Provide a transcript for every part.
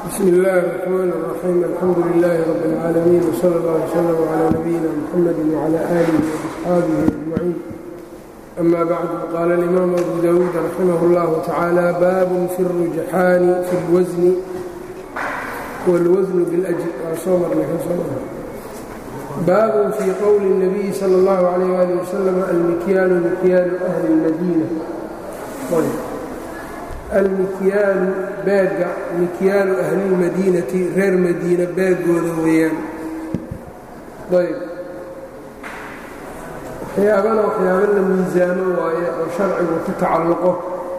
bsm اllh الرحmn الرaxيim alxamdu لlh rb العaalamiin wslى اllه وslm عlى nabiyina mxamd وعlى آlih وأصxaabih أجmaciin ama bعd qaala الإmaam abu dawuud raximah اllah tacaalى bab fi الrujxaani fi اlwsni wاlwsn bاlأjr waa soo marnay baab fii qowli الnabiyi salى اllahu عalيh ali wslm almikyaalu mikyaalu أhli الmadiina almikyaalu beegga mikyaalu ahlilmadiinati reer madiina beegooda weeyaan ayb waxyaabana waxyaabo la miisaamo waaye oo sharcigu ku tacalluqo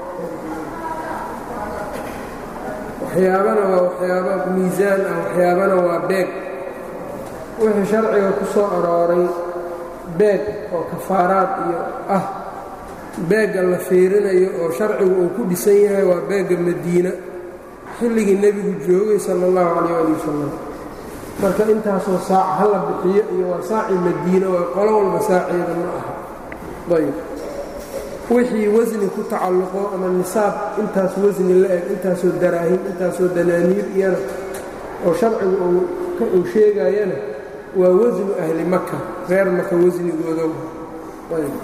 waxyaabana waa waxyaabo miisaan ah waxyaabana waa beeg wixii sharciga ku soo arooray beeg oo kafaaraad iyo ah beegga la fiirinayo oo sharcigu uu ku dhisan yahay waa beegga madiina xilligii nebigu joogay sala allahu calayh ali wasalam marka intaasoo saac ha la bixiyo iyo waa saaci madiina waa qolo walba saaceeda ma aha ayb wixii wasni ku tacalluqo ama nisaab intaas wasni la eg intaasoo daraahim intaasoo danaaniir iyana oo sharcigu uu sheegayana waa wasnu ahli maka reer maka wasnigooda ayb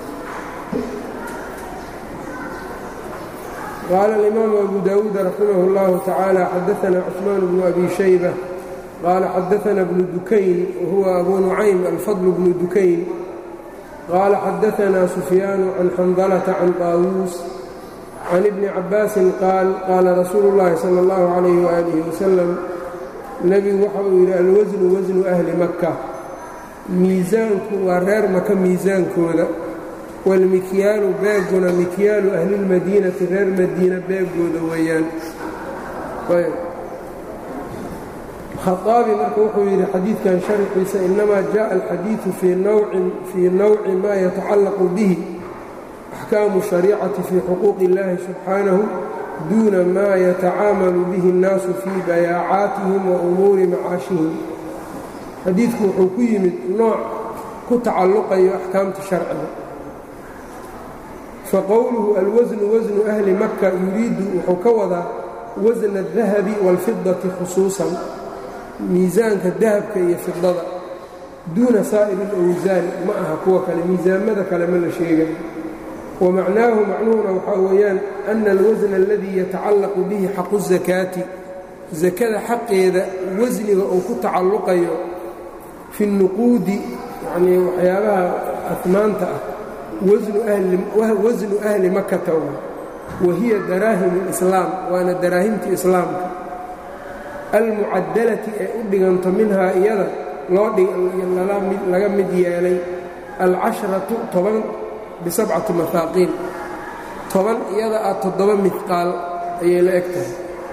qال الإmام أbو dاود رحimه الله تعالى xdثna cثمان بن أbي شhيبة qال xdثna بن دukayn وهuوa أbو نuعaym الفضل بن دukayn qال xdثna سفyان عن xنdلة عن طاawوس عن بن عabاaس qاal qاla رasuul الlahi slى الlه عليه وآله وسلم nebigu waxa uu yidhi alwasnu wasnu أhli maka miisaanku waa reer maka miisaankooda wاlmikyaalu beeguna mikyaalu ahli اlmadiinati reer madiina beegooda weeyaan khaaabi marka wuxuu yidhi xadiidkan sharxiisa inamaa jaءa alxadiiثu fii nawci ma yatacallaqu bihi axkaamu shariicati fii xuquuqi اllahi subxaanahu duuna ma yatacaamalu bihi اnnaasu fii bayaacaatihim wa umuuri macaashihim xadiidku wuxuu ku yimid nooc ku tacalluqayo axkaamta sharciga faqowluhu alwasnu wasnu ahli maka yuriidu wuxuu ka wadaa wasna adahabi wاlfidati khusuusan miisaanka dahabka iyo fidada duuna saa'iri اlawsaan ma aha kuwa kale miisaamada kale ma la sheegay wamacnaahu macnuhuna waxaa weeyaan ana alwasna aladii yatacallaqu bihi xaqu الzakaati sakada xaqeeda wasniga uu ku tacalluqayo fi اnuquudi yanii waxyaabaha afmaanta ah wasnu ahli makata wa hiya daraahim اlislaam waana daraahimtii islaamka almucadalati ee u dhiganto minhaa iyada loo laga mid yeelay alcashratu toban bisabcati mahaaqiin toban iyada ah toddoba midqaal ayay la eg tahay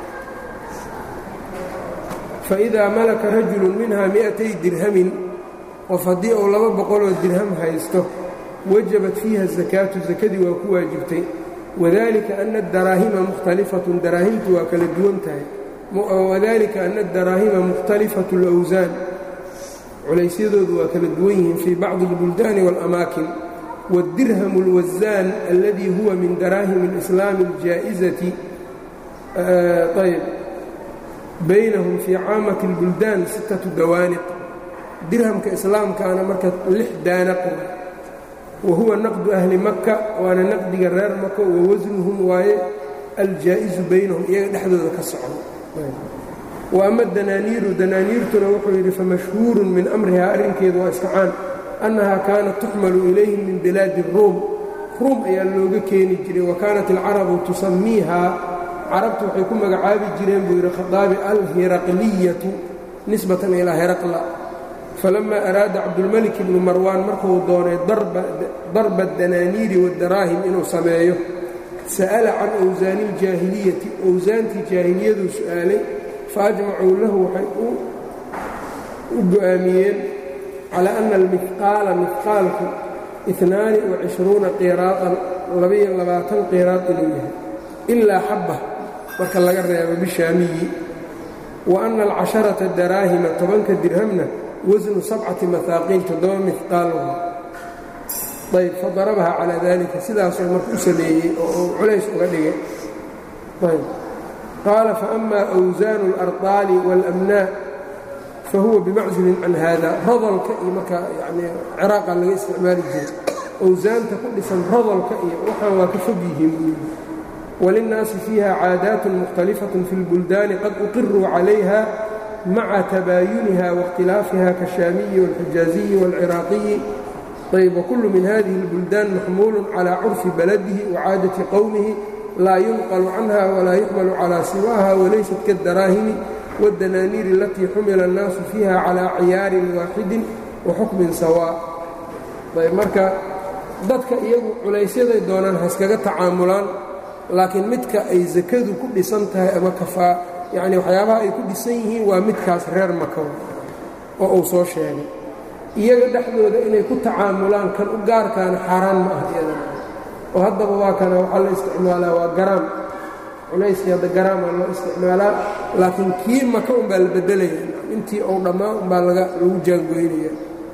faidaa malaka rajulu minha mi'atay dirhamin qof haddii uu laba boqoloo dirham haysto wajabat fiiha asakaatu sakadii waa ku waajibtay wadalika ana adaraahima mukhtalifatun daraahimtu waa kala duwan tahay wadalika ana adaraahima mukhtalifatu اlawsaan culaysyadoodu waa kala duwan yihiin fii bacdi اlbuldaani wاlamaakin wاdirhamu اlwasaan alladii huwa min daraahim اlislaami اljaa'izati ayb baynahum fii caamati اlbuldaan sittatu dawaaniq dirhamka islaamkaana marka lix daanaq wahuwa naqdu ahli maka waana naqdiga reer maka wa wasnuhum waaye aljaa'izu baynahum iyaga dhexdooda ka socdo wa ama danaaniiru danaaniirtuna wuxuu yidhi famashhuurun min amrihaa arrinkeedu waa iska caan annahaa kaanat tuxmalu ilayhim min bilaadi ruum ruum ayaa looga keeni jiray wa kaanat alcarabu tusamiihaa carabtu waxay ku magacaabi jireen buu yidhi khaaabi alhiraqliyatu nisbatan ilaa heraqla falama araada cabdulmelik ibnu marwaan markuu doonay darba danaaniiri wadaraahim inuu sameeyo sa'ala can awsaani iljaahiliyati owsaantii jaahiliyaduu su'aalay faajmacuu lahu waxay u go'aamiyeen calaa ana almihqaala mihqaalku inaani wacishruuna qiraaan labaiyo labaatan qiraad inuu yahay ilaa xabba marka laga reebo bishaamiyi wa ana alcasharata daraahima tobanka dirhamna wasnu sabcati mahaaqiin toddoba mihqaal ayb fadarabaha calaa dalika sidaasuu marka u sameeyey oo uu culays uga dhigay ayb qaala faama أwsaanu اlarطaali wاlamnaa fahuwa bimacsulin can hada rodolka iyo markaa yani ciraaqa laga isticmaali jiray awsaanta ku dhisan rodolka iyo waxaan waa ka fog yihiin walinnaasi fiiha caadaat mukhtalifaة fi اlbuldaani qad uqiruu calayha maca tabaayuniha waاkhtilaafiha kaالshaamiyi wاlxijaaziyi wاlciraaqiyi ayb wkulu min hadihi اlbuldaan maxmuulu calى curfi baladihi wacaadati qowmihi laa yunqalu canha walaa yuxmalu calى siwaaha walaysat kaاdaraahimi wاdanaaniir alatii xumila اnnaasu fiiha calى ciyaarin waaxidin waxukmin sawaa ayb marka dadka iyagu culaysyaday doonaan haskaga tacaamulaan laakiin midka ay sakadu ku dhisan tahay ama kafaa yacni waxyaabaha ay ku dhisan yihiin waa midkaas reer makaw oo uu soo sheegay iyaga dhexdooda inay ku tacaamulaan kan u gaarkaana xaaraan ma ah iyadana oo haddaba waa kana waxaa la isticmaalaa waa garaam culayskii hadda garaamaa loo isticmaalaa laakiin kii maka unbaa la beddelaya intii uu dhammaan unbaa laga lagu jaangoynaya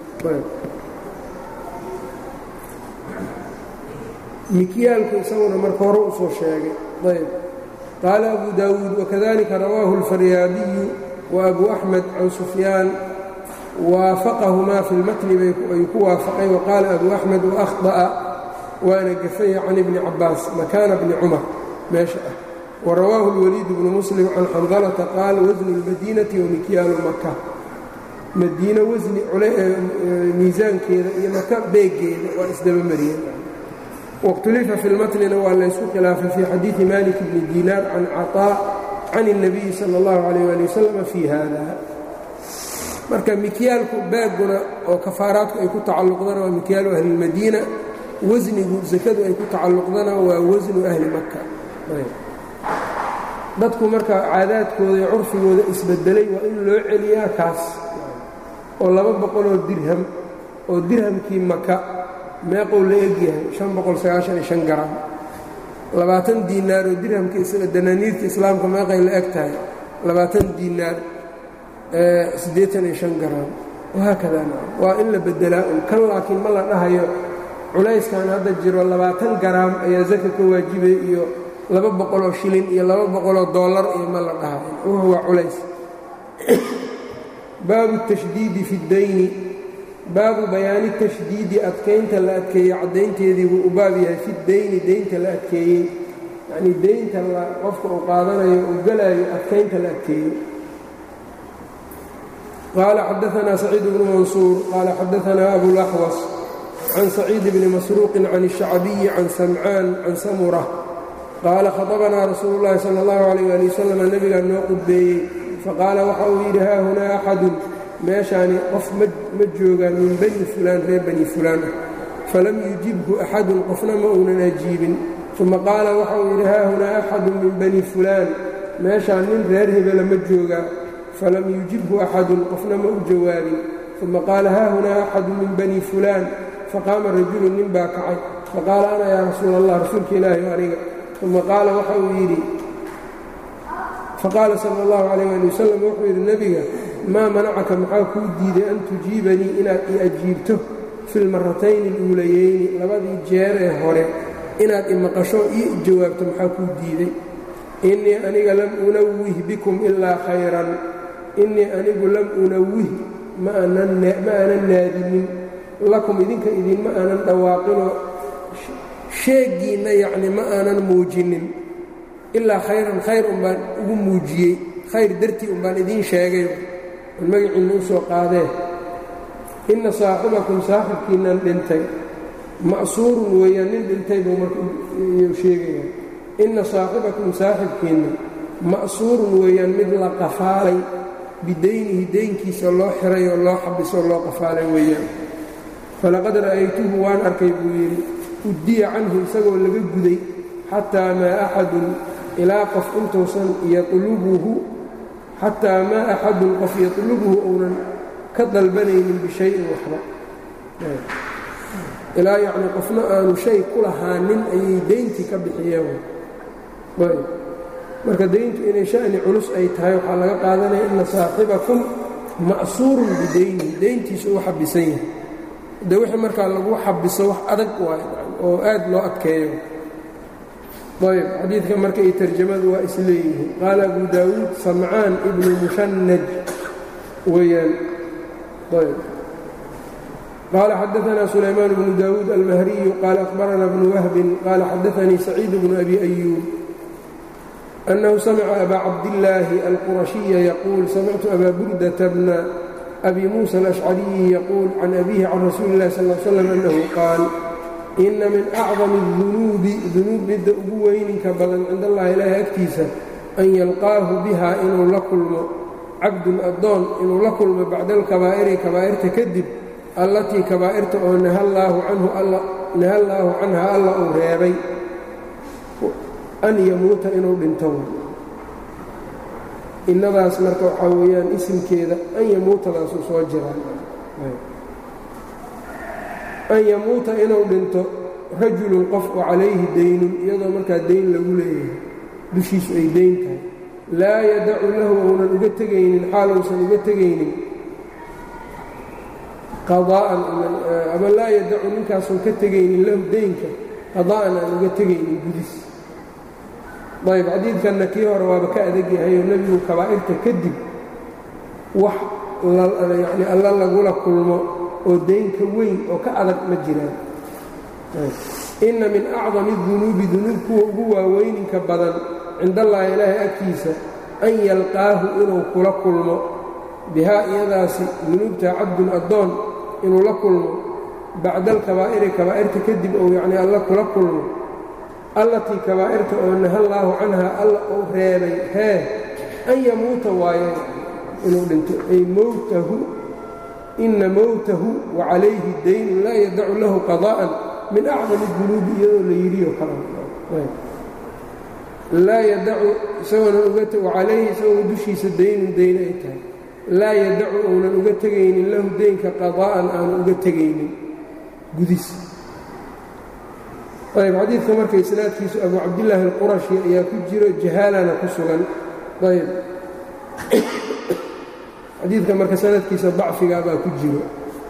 mikyaalku isaguna marka hore u soo sheegay ayb qaala abu daawuud wakadalika rawaahu اlfaryaabiyu wa abu axmed can sufyaan waafaqahumaa fi lmatni ayuu ku waafaqay waqaala abu axmed waahطa'a waana gafaya can ibni cabaas makaana bni cumar meesha ah warawaahu اlwaliid bnu muslim can xandalata qaal wasnu اlmadiinati wamikyaalu maka madiina wasni miisaankeeda iyo maka beegeeda waa isdaba mariyeen waاkhtulifa fi lmatnina waa laysku khilaafay fii xadiidi malik bni diinaar can caطaa can الnabiyi salى اllahu alayh ali wasalam fii hada marka mikyaalku baaguna oo kafaaraadku ay ku tacalluqdana waa mikyaalu ahli اlmadiina wasnigu sakadu ay ku tacalluqdana waa wasnu ahli maka dadku marka caadaadkooda iyo curfigooda isbedelay waa in loo celiyaa kaas oo laba boqoloo dirham oo dirhamkii maka meeqou la egyahay an boqolsagaashan garam labaatan diinaar oo dirhamka danaaniirta islaamka meeqay la eg tahay labaatan diinaar siddeetan iyo shan garam wahaakada waa in la bedelaa un kan laakiin ma la dhahayo culayskan hadda jiro labaatan garaam ayaa zaka ka waajibay iyo laba boqoloo shilin iyo laba boqoloo dollar iyo ma la dhahayo wuxu waa culays baabu tashdiidi fi ddayni baabu bayaani tashdiidi adkaynta la adkeeyey caddaynteedii wuu u baab yahay fi dayni deynta la adkeeyey yacnii deynta qofka uu qaadanayo uu galayo adkaynta la adkeeyey qaala xadaanaa saciid bnu mansuur qaala xadaanaa abulaxwas can saciid bni masruuqin can الshacbiyi can samcaan can samura qaala khaطabanaa rasuulu اllahi salى اllahu alayh ali wasalam nebigaa noo qudbeeyey faqaala waxa uu yidhi haa hunaa axadun meeshaani qof ma joogaan min bani fulaan reer bani fulaan ah falam yujibhu axadun qofna ma uunan ajiibin uma qaala waxa uu yidhi haa hunaa axadun min bani fulaan meeshaan nin reer hebela ma joogaa falam yujibhu axadun qofna ma u jawaabin uma qaala haa hunaa axadun min bani fulaan faqaama rajulun nin baa kacay faqaala ana yaa rasuula allah rasuulka ilaahi aniga uma qaala waxa uu yidhi faqaala sala allahu calayh ali wasalam wuxuu yidhi nebiga maa manacaka maxaa kuu diiday an tujiibanii inaad i ajiibto fi lmaratayni aluulayeyni labadii jeer ee hore inaad imaqasho ii jawaabto maxaa kuu diiday innii aniga lam unawih bikum ilaa khayran innii anigu lam unawih ma aanan naadinin lakum idinka idinma aanan dhawaaqinoo sheegiinna yacni ma aanan muujinin ilaa khayran khayr unbaan ugu muujiyey khayr dartii unbaan idiin sheegay an magaciinna u soo qaadee inna saaxibakum saaxibkiinnan dhintay ma'suurun weeyaan nin dhintay buu markayuu sheegaya inna saaxibakum saaxibkiinna ma'suurun weeyaan mid la qafaalay bidaynihi daynkiisa loo xiray oo loo xabisoo loo qafaalay weeyaan falaqad ra'aytuhu waan arkay buu yidhi uddiya canhu isagoo laga guday xataa maa axadun ilaa qof intuusan yatlubuhu xataa maa axadun qof yatlubuhu uunan ka dalbanaynin bishayin waxba ilaa yacnii qofna aanu shay ku lahaanin ayay deyntii ka bixiyeen marka deyntu inay sha'ni culus ay tahay waxaa laga qaadanaya ina saaxibakum ma'suurun bidaynihi deyntiisu u xabisan yahay de wixii markaa lagu xabiso wax adag waay oo aad loo adkeeyo ayb xadiidka marka iyo tarjamadu waa isleeyihiin qaala abu daawuud samcaan ibnu mushanaj weeyaan ayb qaala xadaanaa sulaymaan bnu daawuud almahriyu qaala akhbarana bnu wahbin qaala xadaanii saciid bnu abi ayuub أنه سمع أbا cabdاللaahi الqرaشhiيa يquuل samictu أbا burdةa bna أbi muسى الأشcرiyi يquuل can أbيهi can rasuuli الlahi صلى اه علي sلم أنhu qaal إna min أcظم الذuنuubi dunuub midda ugu weyninka badan cind allahi ilaahi agtiisa an yalqaahu biha inuu la kulmo cabdun adoon inuu la kulmo bacda اlkabaa'iri kabaa'irta kadib allatii kabaa'irta oo naha allaahu canha alla uu reebay an yamuuta inuu dhinto innadaas marka waxaa weeyaan isimkeeda an yamuutadaasuu soo jiraa an yamuuta inuu dhinto rajulun qof oo calayhi daynun iyadoo markaa dayn lagu leeyahay dushiisu ay dayn tahay laa yadacu lahu ounan uga tegaynin xaal uusan uga tegaynin qadaa'an ama laa yadacu ninkaasun ka tegaynin lahu daynka qadaa'an aan uga tegaynin gudis ayb xadiidkanna kii hore waaba ka adag yahayoo nebigu kabaa'irta kadib wax yani alla lagula kulmo oo daynka weyn oo ka adag ma jiraan inna min acdami dunuubi dunuub kuwa ugu waaweyninka badan cindallahi ilaahay agtiisa an yalqaahu inuu kula kulmo bihaa iyadaasi dunuubta cabdun addoon inuu la kulmo bacda alkabaa'iri kabaa'irta kadib ou yacnii alla kula kulmo allatii kabaa'irta oo naha allaahu canhaa alla uu reebay hee an yamuuta waaye inuu dhinto ay mowtahu inna mowtahu wa calayhi daynun laa yadacu lahu qadaa'an min acdami dunuubi iyadoo la yidhiyo kala laa yadacu isagoona ugawacalayhi isagoo dushiisa daynun dayn ay tahay laa yadacu uunan uga tegaynin lahu daynka qadaa'an aanu uga tegaynin gudis ayb xadiidka marka isnaadkiisu abu cabdillaahi alqurashi ayaa ku jiro jahaalana ku sugan ayb xadiidka marka sanadkiisa dacfigaabaa ku jiro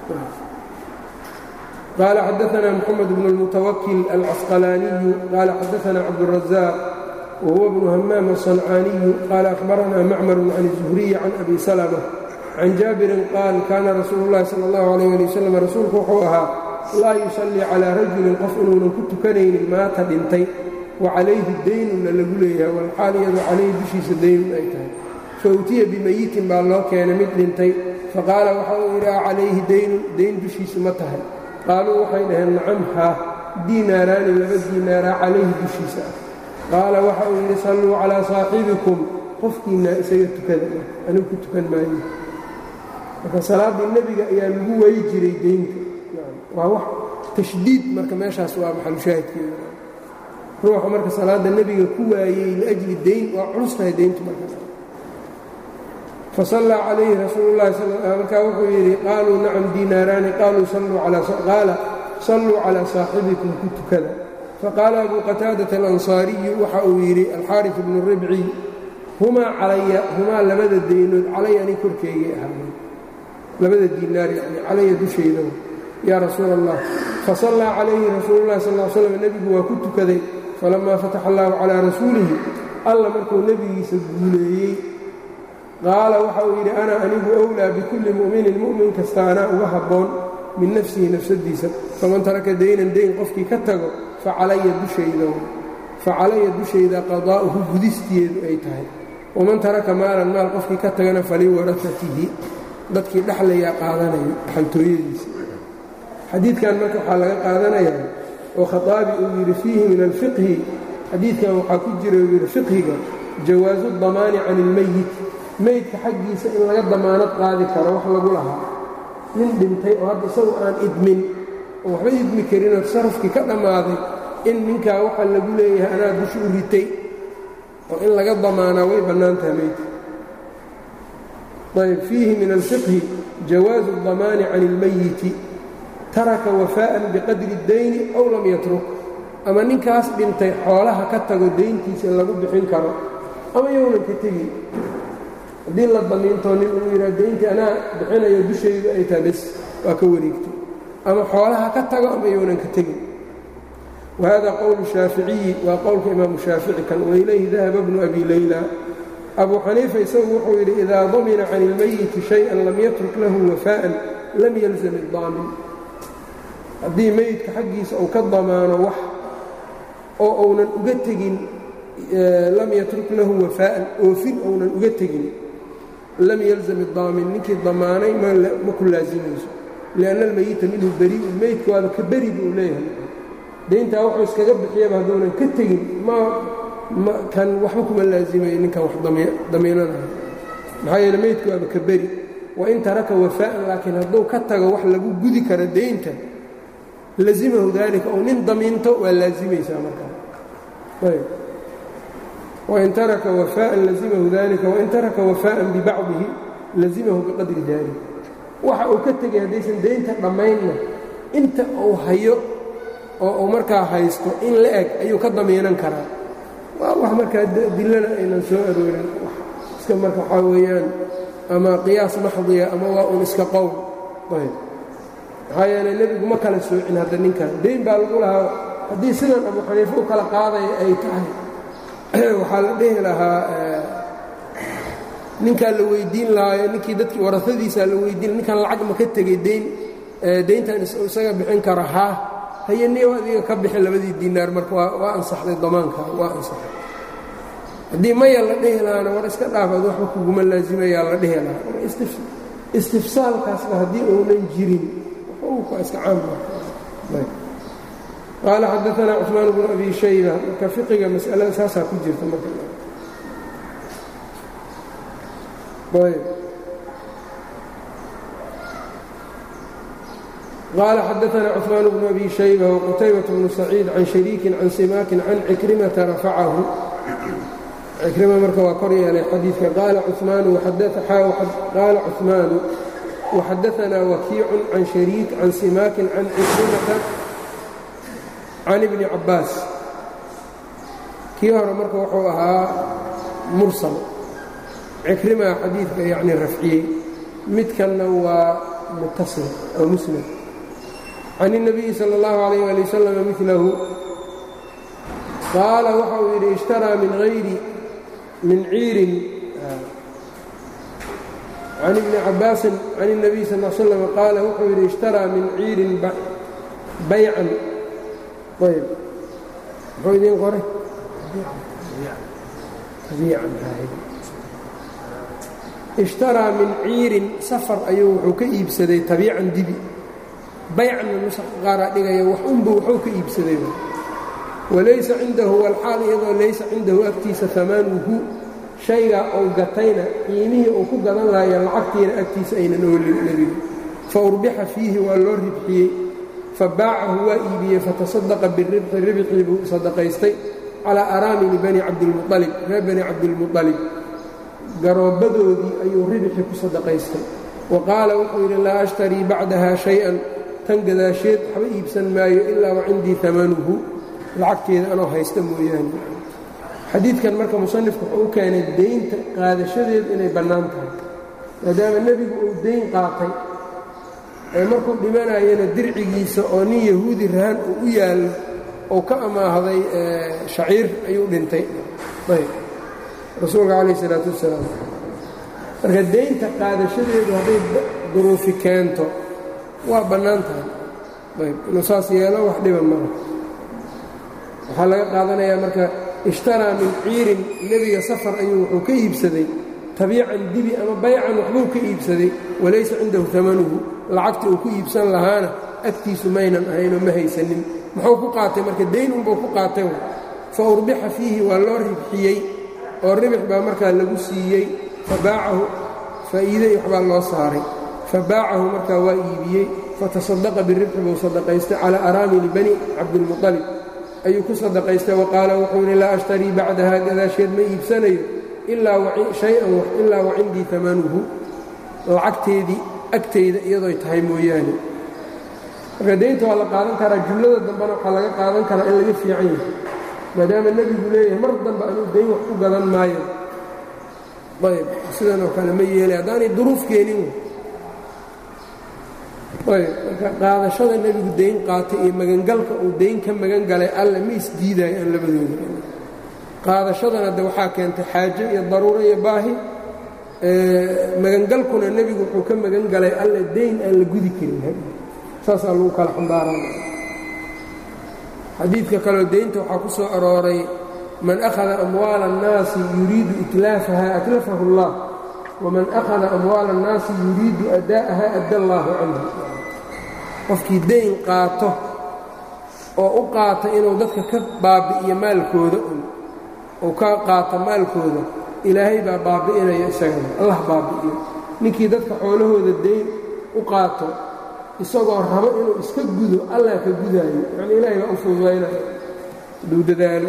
qaala xadaanaa moxamed bnu اlmutawakil alcasqalaaniyu qaala xadaanaa cabdالrazaaq wahuwa bnu hamaam aلصancaaniyu qaala akhbaranaa macmaru can الzuhriyi can abi salma can jaabirin qaal kaana rasuulu اllahi salى اllahu alayh ali wasalam rasuulku wuxuu ahaa laa yusallii calaa rajulin qof inuunan ku tukanaynin maata dhintay wa calayhi daynunna lagu leeyahay walxaal iyadoo calayhi dushiisa daynun ay tahay fa utiya bimayitin baa loo keenay mid dhintay faqaala waxa uu yidhi a calayhi daynun dayn dushiisu ma tahay qaaluu waxay dhaheen nacam haa diinaaraani laba diinaaraa calayhi dushiisa ah qaala waxa uu yidhi salluu calaa saaxibikum qofkiinaa isaga tukada anigu ku tukan maayo marka salaaddii nebiga ayaa lagu wayi jiray deynta waa wax tashdiid marka meeshaas waa maxalushaahidkeeda ruuxa marka salaadda nebiga ku waayey liajli dayn waa culus tahay deyntu marka fasallaa calayhi rasuulu llahi markaa wuxuu yidhi qaaluu nacam diinaaraani qaaluu qaala salluu calaa saaxibikum ku tukada faqaala abuu qataadata alansaariyu waxa uu yidhi alxaaris bnu ribci humaa calaya humaa labada daynood calaya ani korkeygay ahaayeen labada diinaar yani calaya dushayda yaa rasuula allah fasallaa calayhi rasuulu llahi sal l slam nebigu waa ku tukaday falammaa fataxa allaahu calaa rasuulihi alla markuu nebigiisa guuleeyey qaala waxa uu yidhi ana anigu owlaa bikulli mu'minin mu'min kasta anaa uga habboon min nafsihi nafsadiisa faman taraka daynan dayn qofkii ka tago facalaya dushayda facalaya dushayda qadaa'uhu gudisteedu ay tahay waman taraka maalan maal qofkii ka tagana faliwarasatihi dadkii dhexlayaa qaadanayo xantooyadiisa xadiidkan marka waxaa laga qaadanayaa oo khaaabi uu yidhi fiihi min alfiqhi xadiidkan waxaa ku jira uu yidhi fiqhiga jawaasu damaani can ilmeyit meydka xaggiisa in laga damaanad qaadi karo wax lagu lahaa nin dhintay oo hadda isagu aan idmin oo waxba idmi karinoo tasarufkii ka dhammaaday in ninkaa waxa lagu leeyahay anaa dusha u ritay oo in laga damaanaa way bannaan taha meydka ayb fiihi min alfiqhi jawaasu اdamaani can اlmeyiti taraka wafaa'an biqadri اdayni ow lam yatruk ama ninkaas dhintay xoolaha ka tago dayntiisa lagu bixin karo ama yownan ka tegin haddii la damiintoo nin uu yidhaha dayntii anaa bixinayo dushaydu ay tahay bes waa ka wareegtay ama xoolaha ka tago ama yownan ka tegin wahada qowlu shaaficiyi waa qowlka imaamu shaafici kan wailayhi dahaba bnu abi layla abu xaniifa isagu wuxuu yidhi idaa damina can ilmayiti shay-an lam yatruk lahu wafaa'an lam yalzam idaamin haddii meydka xaggiisa uu ka damaano wax oo uunan uga tegin lam yatruk lahu wafaa'an oofin ounan uga tegin lam yalzam idaamin ninkii damaanay ma ku laasimayso lianna almayita minhu beri'un meydka waaba ka beri buu leeyahay dayntaa wuxuu iskaga bixiyaba hadduunan ka tegin ma kan waxba kuma laasimayo ninkan wax damiinanayo maxaa yeele meydka waaba ka beri wain taraka wafaa'an laakiin hadduu ka tago wax lagu gudi karo daynta lazimahu daalika ou nin damiinto waa laasimaysaa markaa wain taraka wafaa'an lazimahu dalika wain taraka wafaa'an bibacdihi lazimahu biqadri dalik waxa uu ka tegay haddaysan daynta dhammaynna inta uu hayo oo uu markaa haysto in la eg ayuu ka damiinan karaa waa wax markaa dillana aynan soo aroorin iska marka waxaa weeyaan ama qiyaas maxdiya ama waa un iska qowl ayb maxaa yeelay nebigu ma kala soocin hadda ninkan dayn baa lagu lahaa haddii sidan abu xaniife u kala qaadaya ay tahay waxaa la dhihi lahaa ninkaa la weydiin lahaayo ninkii dadkii warasadiisaa la weydiin ninkan lacag ma ka tegey dayn dayntan isaga bixin kara haa haye niyow adiga ka bixin labadii diinaar marka waa ansaxday damaanka waa ansaxay haddii maya la dhihi lahaana war iska dhaafaad waxba kuguma laasimayaa la dhihi lahaa istifsaalkaasba haddii uunan jirin iska caam qaala xadaanaa cثmaan bnu abi shayba marka fiqiga masalada saasaa ku jirta marka qaala xadaanaa cثmaan bnu abi shayba wqutaybaة bnu saciid can shariikin can simaakin can cikrimata rafacahu cikrima marka waa kor yeelay xadiidka qaala cumaanu qaala cuثmaanu وxadaثnaa wakiic can shariik can simaakin can cikrimata can ibni cabaas kii hore marka wuxuu ahaa mursal cikrimaa xadiidka yani rafciyey midkanna waa mutasil oo muslim can الnabiyi salى اllahu عalayه ali wasalam milahu qaala waxa uu yidhi ishtaraa min hayri min ciirin can ibni cabaasin can الnabiy sal l slam qaala wuxuu yidhi ishtaraa min ciirin baycan ayb muxuu idiin qoray ishtaraa min ciirin safar ayuu wuxuu ka iibsaday tabiican dibi baycanna nusaqa qaaraa dhigaya wax unbu waxuu ka iibsaday walaysa cindahu walxaal iyadoo laysa cindahu agtiisa amaanuhu shaygaa uu gatayna qiimihii uu ku gadan lahayo lacagtiina agtiisa aynan oolin nebigu fa urbixa fiihi waa loo ribxiyey fa baacahu waa iibiyey fatasadaqa biribxi ribxii buu sadaqaystay calaa araamini bani cabdilmualib reer bani cabdilmualib garoobbadoodii ayuu ribxi ku sadaqaystay wa qaala wuxuu yidhi laa ashtarii bacdaha shay-an tan gadaasheed waxba iibsan maayo ilaa wa cindii amanuhu lacagteeda anoo haysta mooyaane xadiidkan marka musanifku wuxuu u keenay deynta qaadashadeedu inay bannaan tahay maadaama nebigu uu deyn qaatay ee markuu dhimanayana dircigiisa oo nin yahuudi rahan uu u yaallo ou ka amaahday shaciir ayuu dhintay ayb rasuulka calayh isalaatu wassalaam marka deynta qaadashadeedu hadday duruufi keento waa bannaan tahay ayb inuu saas yeelo wax dhiba mara waxaa laga qaadanayaa marka ishtaraa min ciirin nebiga safar ayuu wuxuu ka iibsaday tabiican dibi ama baycan waxbuu ka iibsaday walaysa cindahu amanuhu lacagta uu ku iibsan lahaana agtiisu maynan ahaynoo ma haysanin muxuu ku qaatay marka dayn unbuu ku qaatay fa urbixa fiihi waa loo ribxiyey oo ribix baa markaa lagu siiyey fa baacahu faa'iiday waxbaa loo saaray fa baacahu markaa waa iibiyey fatasadaqa biribxi buu sadaqaystay calaa araamili bani cabdilmuطalib ayuu ku sadaqaystay wa qaala wuxuu yidhi laa ashtarii bacdaha gadaasheed ma iibsanayo shay-an wax ilaa wa cindii amanuhu lacagteedii agtayda iyadoy tahay mooyaane marka daynta waa la qaadan karaa jumlada dambena waxaa laga qaadan karaa in laga fiican yahay maadaama nebigu leeyahay mar dambe anuu dayn wax ku gadan maayo ayb sidan oo kale ma yeelay haddaanay duruuf keenin ayb marka qaadashada nebigu dayn qaatay iyo magangalka uu dayn ka magan galay alle ma isdiidaayo aan labadooda qaadashadana de waxaa keentay xaajo iyo daruuro iyo baahi magangalkuna nebigu wuxuu ka magan galay alle dayn aan la gudi karin saasaa lagu kala xambaarana xadiidka kaleo daynta waxaa ku soo arooray man akhada amwaala الnaasi yuriidu itlaafaha atlafahu اllah waman akhada amwaala الnaasi yuriidu ada'aha adda allaahu canhu qofkii dayn qaato oo u qaata inuu dadka ka baabi'iyo maalkooda un ou ka qaato maalkooda ilaahay baa baabi'inaya isagana allah baabi'iyo ninkii dadka xoolahooda dayn u qaato isagoo rabo inuu iska gudo allah ka gudaayo yacni ilaahay baa u fududaynayo haduu dadaalo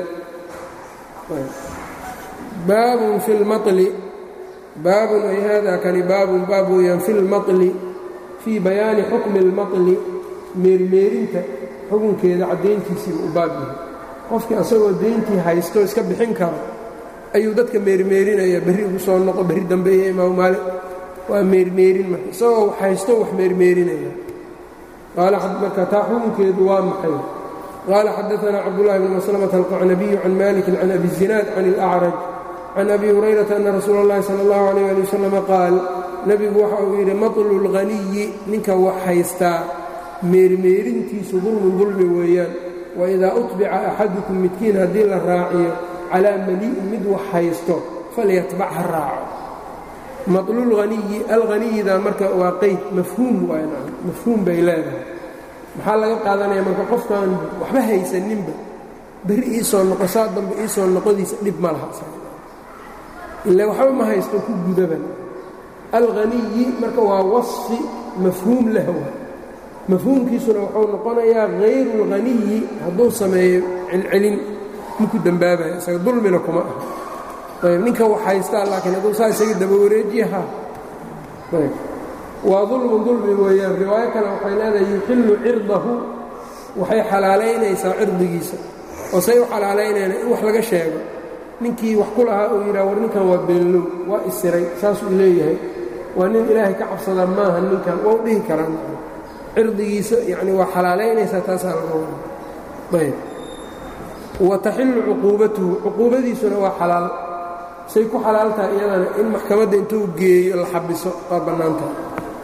baabun fi lmaطli baabun ay haadaa kani baabun baab weeyaan fi lmaطli fii bayaani xukmi اlmaطli meermeerinta xukunkeeda caddayntiisiiba u baab yahay qofkii asagoo dayntii haysto iska bixin karo ayuu dadka meermeerinaya berri ugu soo noqo berri dambeeya imaam maali waa meermeerin marka isagoo haysto wax meermeerinaya qaala marka taa xukunkeedu waa maxay qaala xadaثna cabdالlahi bn maslmة alqacnabiyu can maliki can abi الzinaad can اlأcraj can abi hurayrata ana rasuula اllahi salى اllahu عalيyه ali waslm qaal nebigu waxa uu yidhi maطlu اlghaniyi ninka wax haystaa meermeerintiisu dulmun dulmi weeyaan waidaa uطbica axadukum midkiin haddii la raaciyo calaa mali'in mid wax haysto falyatbac ha raaco maطlulhaniyi alhaniyida marka waa qeyd mafhuum waay mafhuum bay leedahay maxaa laga qaadanaya marka qofkaan waxba haysaninba berri iisoo noqo saa dambe iisoo noqodiisa dhib ma laha ila waxba ma haysto ku gudaban alghaniyi marka waa wasfi mafhuum lah wa mafhuumkiisuna wuxuu noqonayaa hayru اlghaniyi hadduu sameeyo celcelin maku dembaabayo isaga dulmina kuma ah ayb ninka wax haystaa laakiin hadduu saa isaga daba wareejiyaha ayb waa dulmun dulmi weeyaan riwaayo kale waxay leedahay yuxillu cirdahu waxay xalaalaynaysaa cirdigiisa oo say u xalaalaynayna in wax laga sheego ninkii wax ku lahaa uu yidhaha war ninkan waa beenlow waa isiray saasuu leeyahay waa nin ilaahay ka cabsada maaha ninkan waa u dhihi karaan cirdigiisa yacni waa xalaalaynaysaa taasaa laga wada ayb wa taxillu cuquubatuhu cuquubadiisuna waa xalaal say ku xalaaltaha iyadana in maxkamadda intuu geeyo la xabiso waa bannaantaha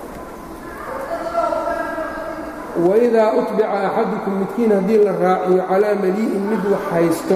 waidaa utbica axadukum midkiin haddii la raaciyo calaa malii'in mid wax haysto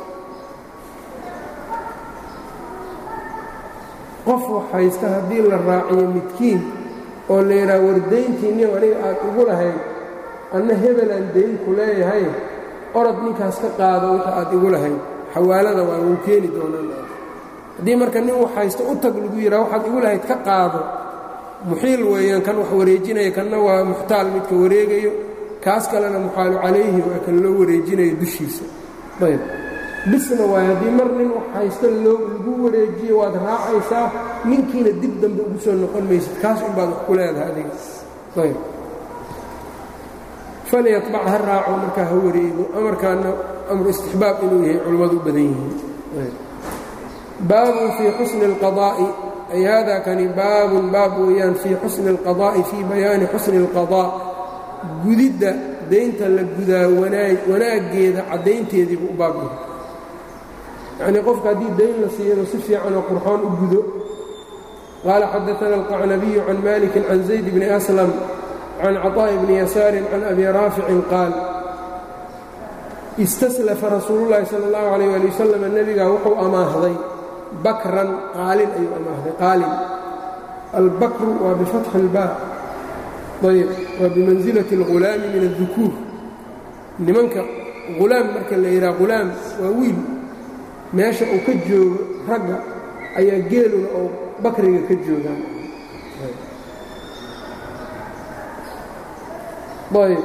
qof wax haysta haddii la raaciyo midkiin oo la yidhaha wardayntiinni aniga aad ugu lahayd anna hebelaan dayn ku leeyahay orod ninkaas ka qaado wixii aad igu lahayd xawaalada waa wuu keeni doonaa haddii marka nin wax haysto u tag lagu yidhaha waxaad igu lahayd ka qaado muxiil weeyaan kan wax wareejinaya kanna waa muxtaal midka wareegayo kaas kalena muxaalu calayhi waa kan loo wareejinayo dushiisa ayb bisna waay haddii mar nin wax haysto loo lagu wareejiyo waad raacaysaa ninkiina dib dambe ugu soo noqon maysid kaas unbaad wax ku leedahay adiga ayb falyatbac ha raaco markaa ha wareego amarkaana amru istixbaab inuu yahay culimmadu u badan yihiin baabun fii xusni اlqadaa'i ay hada kani baabun baab weeyaan fii xusni اlqadaa'i fii bayaani xusni اlqadaa gudidda daynta la gudaa wanaaggeeda caddaynteediibuu u baab yahay yacnii qofka haddii dayn la siiyano si fiican oo qurxoon u gudo qaala xadaana alqacnabiyu can maliki can zayd bni aslam can caطaaءi bni yasaarin can abi raaficin qaal istaslafa rasuulu llaahi sala اllahu alayh ali wasalam nebigaa wuxuu amaahday bakran qaalin ayuu amaahday qaalin albakru waa bifatxi اlbaa ayb waa bimansilati اlghulaami min الdukuur nimanka hulaam marka la yidhaha hulaam waa wiil meesha uu ka joogo ragga ayaa geeluna oo bakriga ka joogaan ayb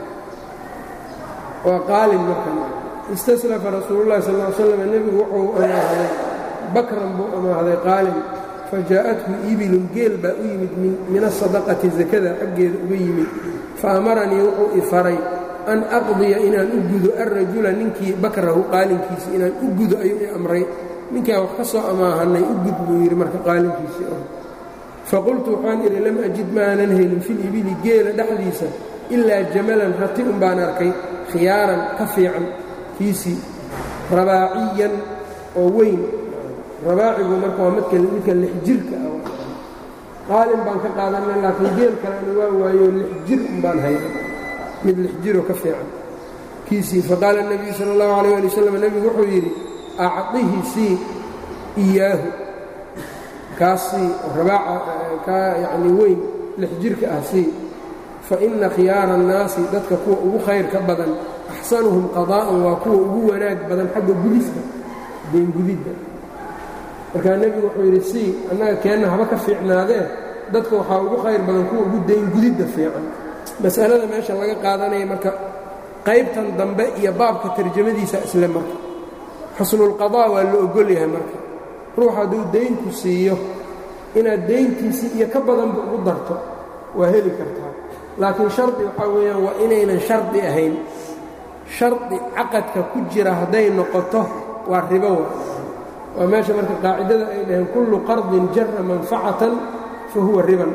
waa qaalin marka istaslafa rasuulullahi sal ll slam nebigu wuxuu amaahday bakran buu amaahday qaalin fajaa'athu ibilun geel baa u yimid min asadaqati sakada xaggeeda uga yimid fa amaranii wuxuu i faray an aqdiya inaan u gudo alrajula ninkii bakrahu qaalinkiisi inaan u gudo ayuu i amray ninkaan wax ka soo amaahanay u gud buu yidhi marka qaalinkiisii oo faqultu waxaan idhi lam ajid maanan helin filibili geela dhexdiisa ilaa jamalan rati un baan arkay khiyaaran ka fiican kiisii rabaaciyan oo weyn rabaacigu marka waa midka midka lix jirka ah qaalin baan ka qaadanay laakiin geel kalena waa waayo lix jir un baan hayna mid lix jiroo ka fiican kiisii faqaala الnabiyu salى اllahu alيyه ali wasalam nebigu wuxuu yidhi acطihi sii iyaahu kaas sii rabaaca kaa yacni weyn lix jirka ah sii faina khiyaara الnaasi dadka kuwa ugu khayrka badan axsanuhum qadaa'an waa kuwa ugu wanaag badan xagga gudiska deengudidda markaa nebigu wuxuu yidhi sii annaga keenna haba ka fiicnaadee dadka waxaa ugu khayr badan kuwa ugu deengudidda fiican masalada meesha laga qaadanaya marka qaybtan dambe iyo baabka tarjamadiisa isle marka xusnulqadaa waa la ogol yahay marka ruux hadduu daynku siiyo inaad dayntiisii iyo ka badanba ugu darto waa heli kartaa laakiin shardi waxaa weeyaan waa inaynan shardi ahayn shardi caqadka ku jira hadday noqoto waa ribo wa waa meesha marka qaacidada ay dhaheen kullu qardin jara manfacatan fa huwa riban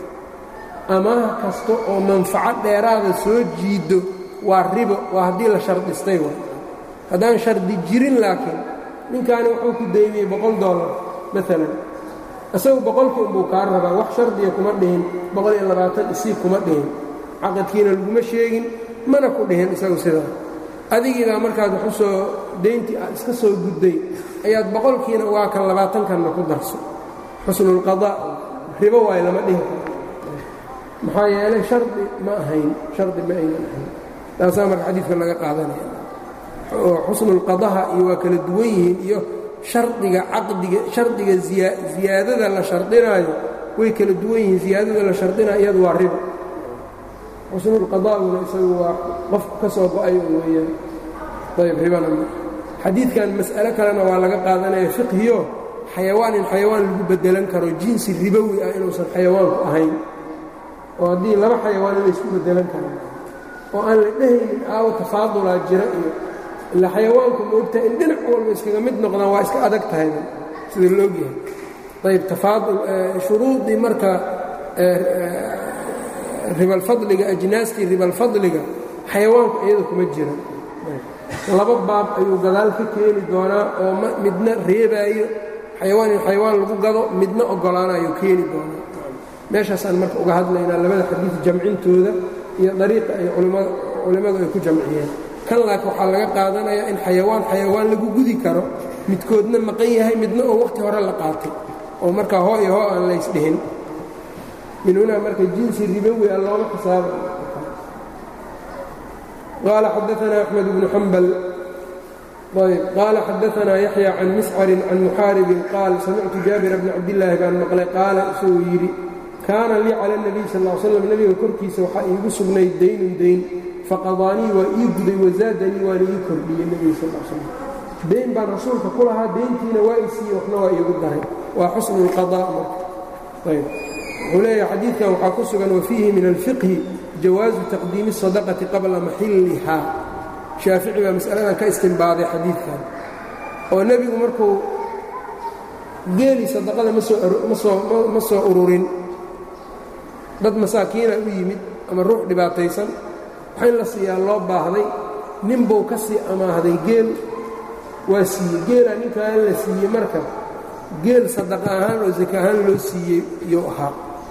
amaah kasta oo manfaco dheeraada soo jiido waa ribo waa haddii la shardistay wa haddaan shardi jirin laakiin ninkaani wuxuu ku daymiyey boqol dollar maalan isagu boqolkii unbuu kaa rabaa wax shardiya kuma dhihin boqol iyo labaatan isii kuma dhihin caqadkiina laguma sheegin mana ku dhihin isagu sidaa adigiibaa markaad wax u soo dayntii aad iska soo gudday ayaad boqolkiina waa kan labaatankanna ku darso xusnulqadaa ribo waay lama dhihi karo maxaa yeelay shardi ma ahayn shardi ma aynan ahayn taasaa marka xadiidka laga qaadanaya oo xusnulqadaha iyo waa kala duwan yihiin iyo shardiga caqdiga shardiga ziyaadada la shardinaayo way kala duwan yihiin ziyaadada la shardinayo iyadu waa ribo xusnulqadaaguna isagu waa qof ka soo go-ay weeyaan ayb ribana xadiidkan mas'alo kalena waa laga qaadanaya fiqhiyo xayawaan in xayawaan lagu bedelan karo jinsi ribowi ah inuusan xayawaanku ahayn oo haddii laba xayawaan inay isku bedelan karaan oo aan la dhehaynin aawo tafaadulaa jira iyo ila xayawaanku ma ogtahay in dhinac walba iskaga mid noqdaan waa iska adag tahayba sida loogyahay ayb tafaadul shuruudii marka ribalfadliga ajnaastii ribalfadliga xayawaanku iyada kuma jira laba baab ayuu gadaal ka keeni doonaa oo midna reebaayo xayawaan in xayawaan lagu gado midna oggolaanayo keeni doonaa meeshaasaan marka uga hadlaynaa labada xadiid jamcintooda iyo dariiqa ay culimmadu ay ku jamciyeen kan laakiin waxaa laga qaadanayaa in xayawaan xayawaan lagu gudi karo midkoodna maqan yahay midna oo wakhti hore la qaatay oo markaa hoo iyo hoo aan laysdhihin min hunaa marka jinsi ribowi a looma xisaaba qaala xadaanaa axmed bnu xambal ayb qaala xadaanaa yaxya can miscarin can muxaaribin qaal samictu jaabira bni cabdillaahi baan maqlay qaala isagoo yidhi kaana lii cala اnabiy sal l slam nebiga korkiisa waxaa iigu sugnayd daynun dayn faqadaanii waa ii guday wazaadanii waana ii kordhiyey nebiga sal slam dayn baan rasuulka ku lahaa dayntiina waa i siiyey waxna waa iigu daray waa xusnu اlqadaa marka ayb wuxuu leeyahay xadiidkan waxaa ku sugan wafiihi min alfiqhi jawaazu taqdiimi الsadaqati qabla maxilliha shaafici baa mas'aladan ka istimbaaday xadiidkan oo nebigu markuu geeli sadaqada ma soo ururin dad masaakiina u yimid ama ruux dhibaataysan waxa in la siiyaa loo baahday ninbuu ka sii amaahday geel waa siiyey geelaa ninkaan la siiyey marka geel sadaqa ahaan oo saka ahaan loo siiyey iyuu ahaa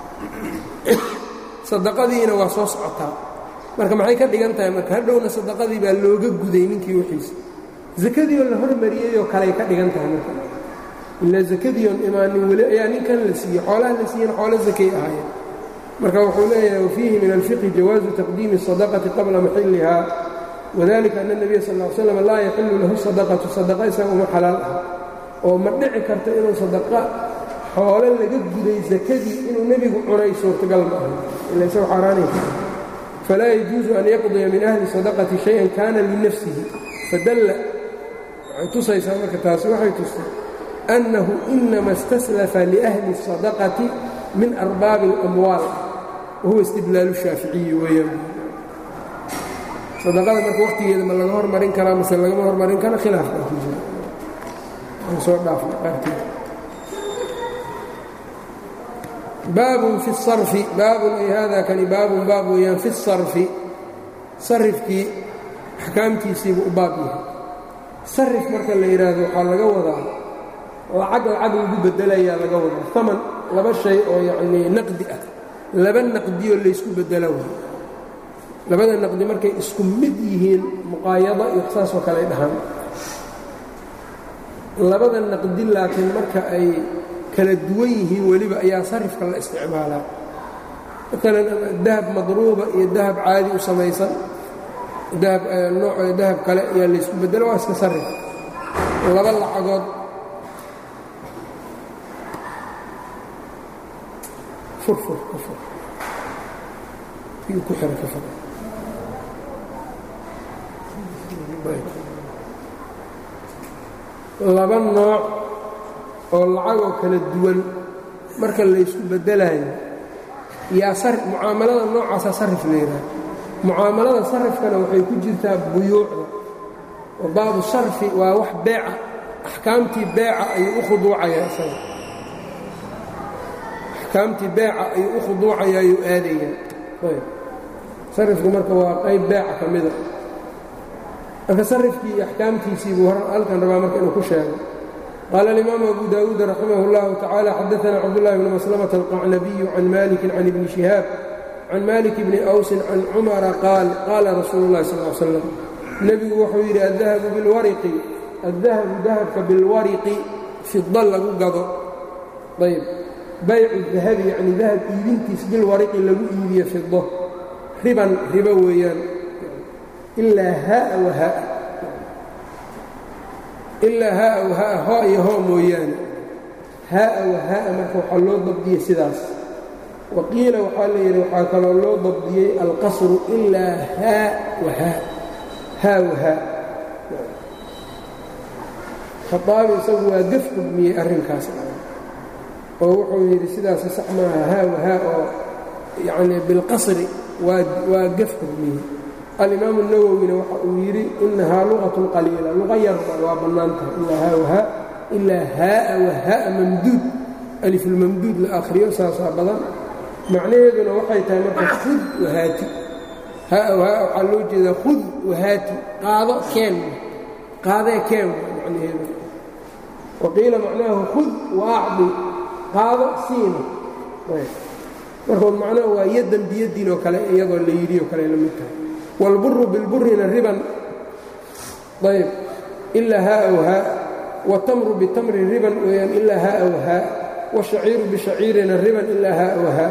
sadaqadiina waa soo socotaa marka maxay ka dhigan tahay marka hadhowna sadaqadii baa looga guday ninkii wixiisa sakadiioo la hormariyeyoo kaley ka dhigan tahay marka ilaa sakadiion imaanin weli ayaa ninkan la siiyey xoolaha la siiyena xoolo sakay ahaayeen marka wuxuu leeyahay wafiihi min alfiqhi jawaazu taqdiimi الsadaqati qabla maxilliha wadalika ana الnabiya sal ll ly slam laa yaxilu lahu sadaqatu sadaqa isaga uma xalaal ah oo ma dhici karto inuu sadaqa xoole laga guday sakadii inuu nebigu cunay suurtagal ma aha ila isagu xaaraanay falaa yajuusu an yaqdiya min ahli sadaqati shay-an kana linafsihi fadalla waxay tusaysaa marka taasi waxay tustay annahu inama istaslafa liahli الsadaqati min arbaabi اlamwaal wahuwa istidlaalu shaaficiyi weeyaan sadaqada marka wakhtigeeda ma laga hormarin karaa mase lagama hormarin kara khilaaf baa ku jira aan soo dhaafna qaarkeed baabun fi sarfi baabun ay haadaa kani baabun baab weeyaan fi sarfi sarifkii axkaamtiisiibu u baab yahay sarif marka la yidhaahdo waxaa laga wadaa lacag lacag lagu bedelayaa laga wadaa aman laba shay oo yacnii naqdi ah laba naqdiyoo laysku bedela way labada naqdi markay isku mid yihiin muqaayado iyo saasoo kale ay dhahaan labada naqdi laakiin marka ay kala duwan yihiin weliba ayaa sarifka la isticmaalaa maalan dahab madruuba iyo dahab caadi u samaysan dahab nooc dahab kale ayaa laysku bedelo waa iska sarif laba lacagood furfur ka fur ku xira ka fur laba nooc oo lacagoo kala duwan marka laysku bedelayo yaa mucaamalada noocaasaa sarif la yidhaha mucaamalada sarifkana waxay ku jirtaa buyuucda oo baabu sarfi waa wax beeca axkaamtii beeca ayuu u khuduucayaa isaga axkaamtii beeca ayuu u khuduucaya ayuu aadayaa ayb sarifku marka waa qayb beeca ka mida marka sarifkii iyo axkaamtiisii buu halkan rabaa marka inuu ku sheego qaala alimaamu abu daawuud raximah اllahu tacala xadaana cabdullahi bni maslamata alqacnabiyu can maliki can ibni shihaab can malik bni awsin can cumara qaal qaala rasuulu اllahi sal l slam nebigu wuxuu yidhi addahabu bilwariqi addahabu dahabka bilwariqi fida lagu gado ayb baycu dahabi yacni dahab iibintiis bilwariqi lagu iibiyo fido riban ribo weeyaan ilaa haaa wahaa ilaa haaa wahaa hoo iyo hoo mooyaane haaa wahaa marka waxaa loo dabdiyey sidaas wa qiila waxaa la yidhi waxaa kaloo loo dabdiyey alqasru ilaa haa wahaa haa wahaa khaaabi isagu waa gaf xugmiyey arrinkaas oo wuxuu yidhi sidaasi sax maaha haa wahaa oo yacnii bilqasri waa gaf xugmiyey alimaamu nawowina waxa uu yidhi inahaa luqatun qaliila luqa yarba waa bannaan tahay ilaa haa wahaa ilaa haaa wahaa mamduud alifulmamduud la akhriyo saasaa badan macnaheeduna waxay tahay marka khud wahaati haa wahaa waxaa loo jeedaa khud wahaati qaado keen qaadee keen macnaheedu wa qiila macnaahu khud waacdi qaado siina markood macnaha waa yaddan biyaddiin oo kale iyadoo la yidhi oo kale la mid tahay wاlburu bilburina riban ayb ilaa haa whaa wاtamru bitamrin riban weyaan ilaa haa whaa wاshaciiru bishaciirina riban ilaa haa whaa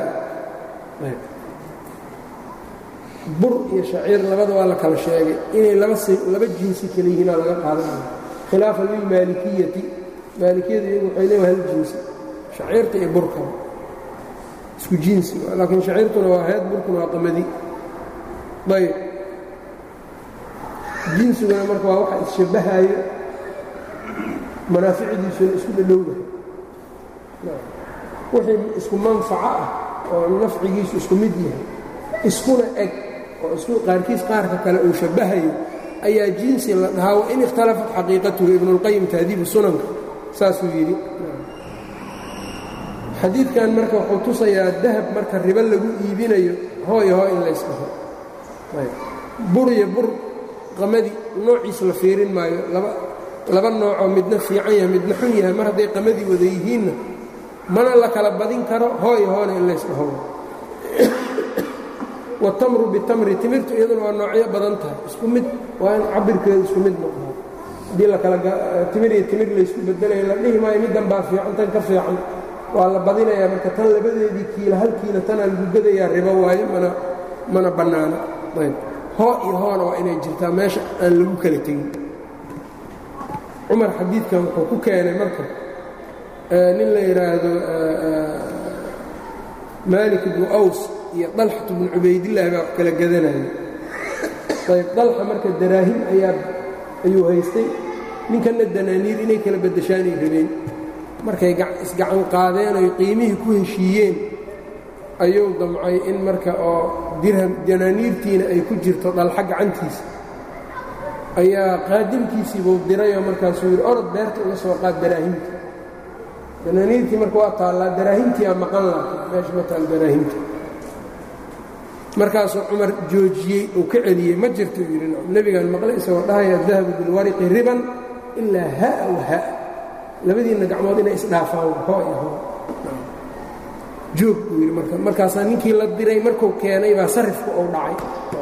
bur iyo shaciir labada waa la kala sheegay inay laba jinsi kale yihiinaa laga qaadanaya khilaafan lilmaalikiyati maalikiyadu iyagu waxay leewa hal jinsi shaciirta iyo burka isku jinsi laakiin shaciirtuna waa heed burkuna waa qamadi ayb jinsiguna marka waa waxa isshabbahaayo manaaficdiisuna isku dhadhowdahay wixii isku manfaco ah oo nafcigiisu isku mid yahay iskuna eg oo isku qaarkiis qaarka kale uu shabbahayo ayaa jinsi la dhahaa wain ikhtalafat xaqiiqatuhu ibnuاlqayim tahdiibu sunanka saasuu yidhi xadiidkan marka wuxuu tusayaa dahab marka ribo lagu iibinayo hooyo hoo in laysdhaho bur iyo bur qamadi noociis la fiirin maayo laba noocoo midna fiican yahay midna xun yahay mar hadday qamadii wada yihiinna mana la kala badin karo hooyo hoona in laysdhaho watamru bitamri timirtu iyaduna waa noocyo badan tahay isku mid waa in cabirkeedu isku mid noqdo haddii lakalatimir iyo timir laysku bedelayo la dhihi maayo middan baa fiican tan ka fiican waa la badinayaa marka tan labadeedii kiila halkiina tanaa lagu gadayaa ribo waayo mana mana bannaana ayb hoo iyo hoona waa inay jirtaa meesha aan lagu kala tegin cumar xadiidkan wuxuu ku keenay marka nin la yidhaahdo maalik ibnu aws iyo dalxat bnu cubaydillahi baa wax kala gadanaya ayb dalxa marka daraahim ayaa ayuu haystay ninkanna danaaniir inay kala beddeshaanay rabeen markay isgacan qaadeen oy qiimihii ku heshiiyeen ayuu damcay in marka oo dirham danaaniirtiina ay ku jirto dhalxa gacantiisa ayaa qaadimkiisiibuu dirayoo markaasuu yidhi orod beerta uga soo qaad daraahimta danaaniirtii marka waa taallaa daraahimtiiaa maqan laha meesha ma taal daraahimta markaasuu cumar joojiyey uu ka celiyey ma jirto uu yidhi nebigaan maqlay isagoo dhahaya dahabu bilwariqi riban ilaa haa wa haa labadiinna gacmood inay isdhaafaan hoo iyo hoo joog buu yidhi marka markaasaa ninkii la diray markuu keenay baa sarifku uu dhacay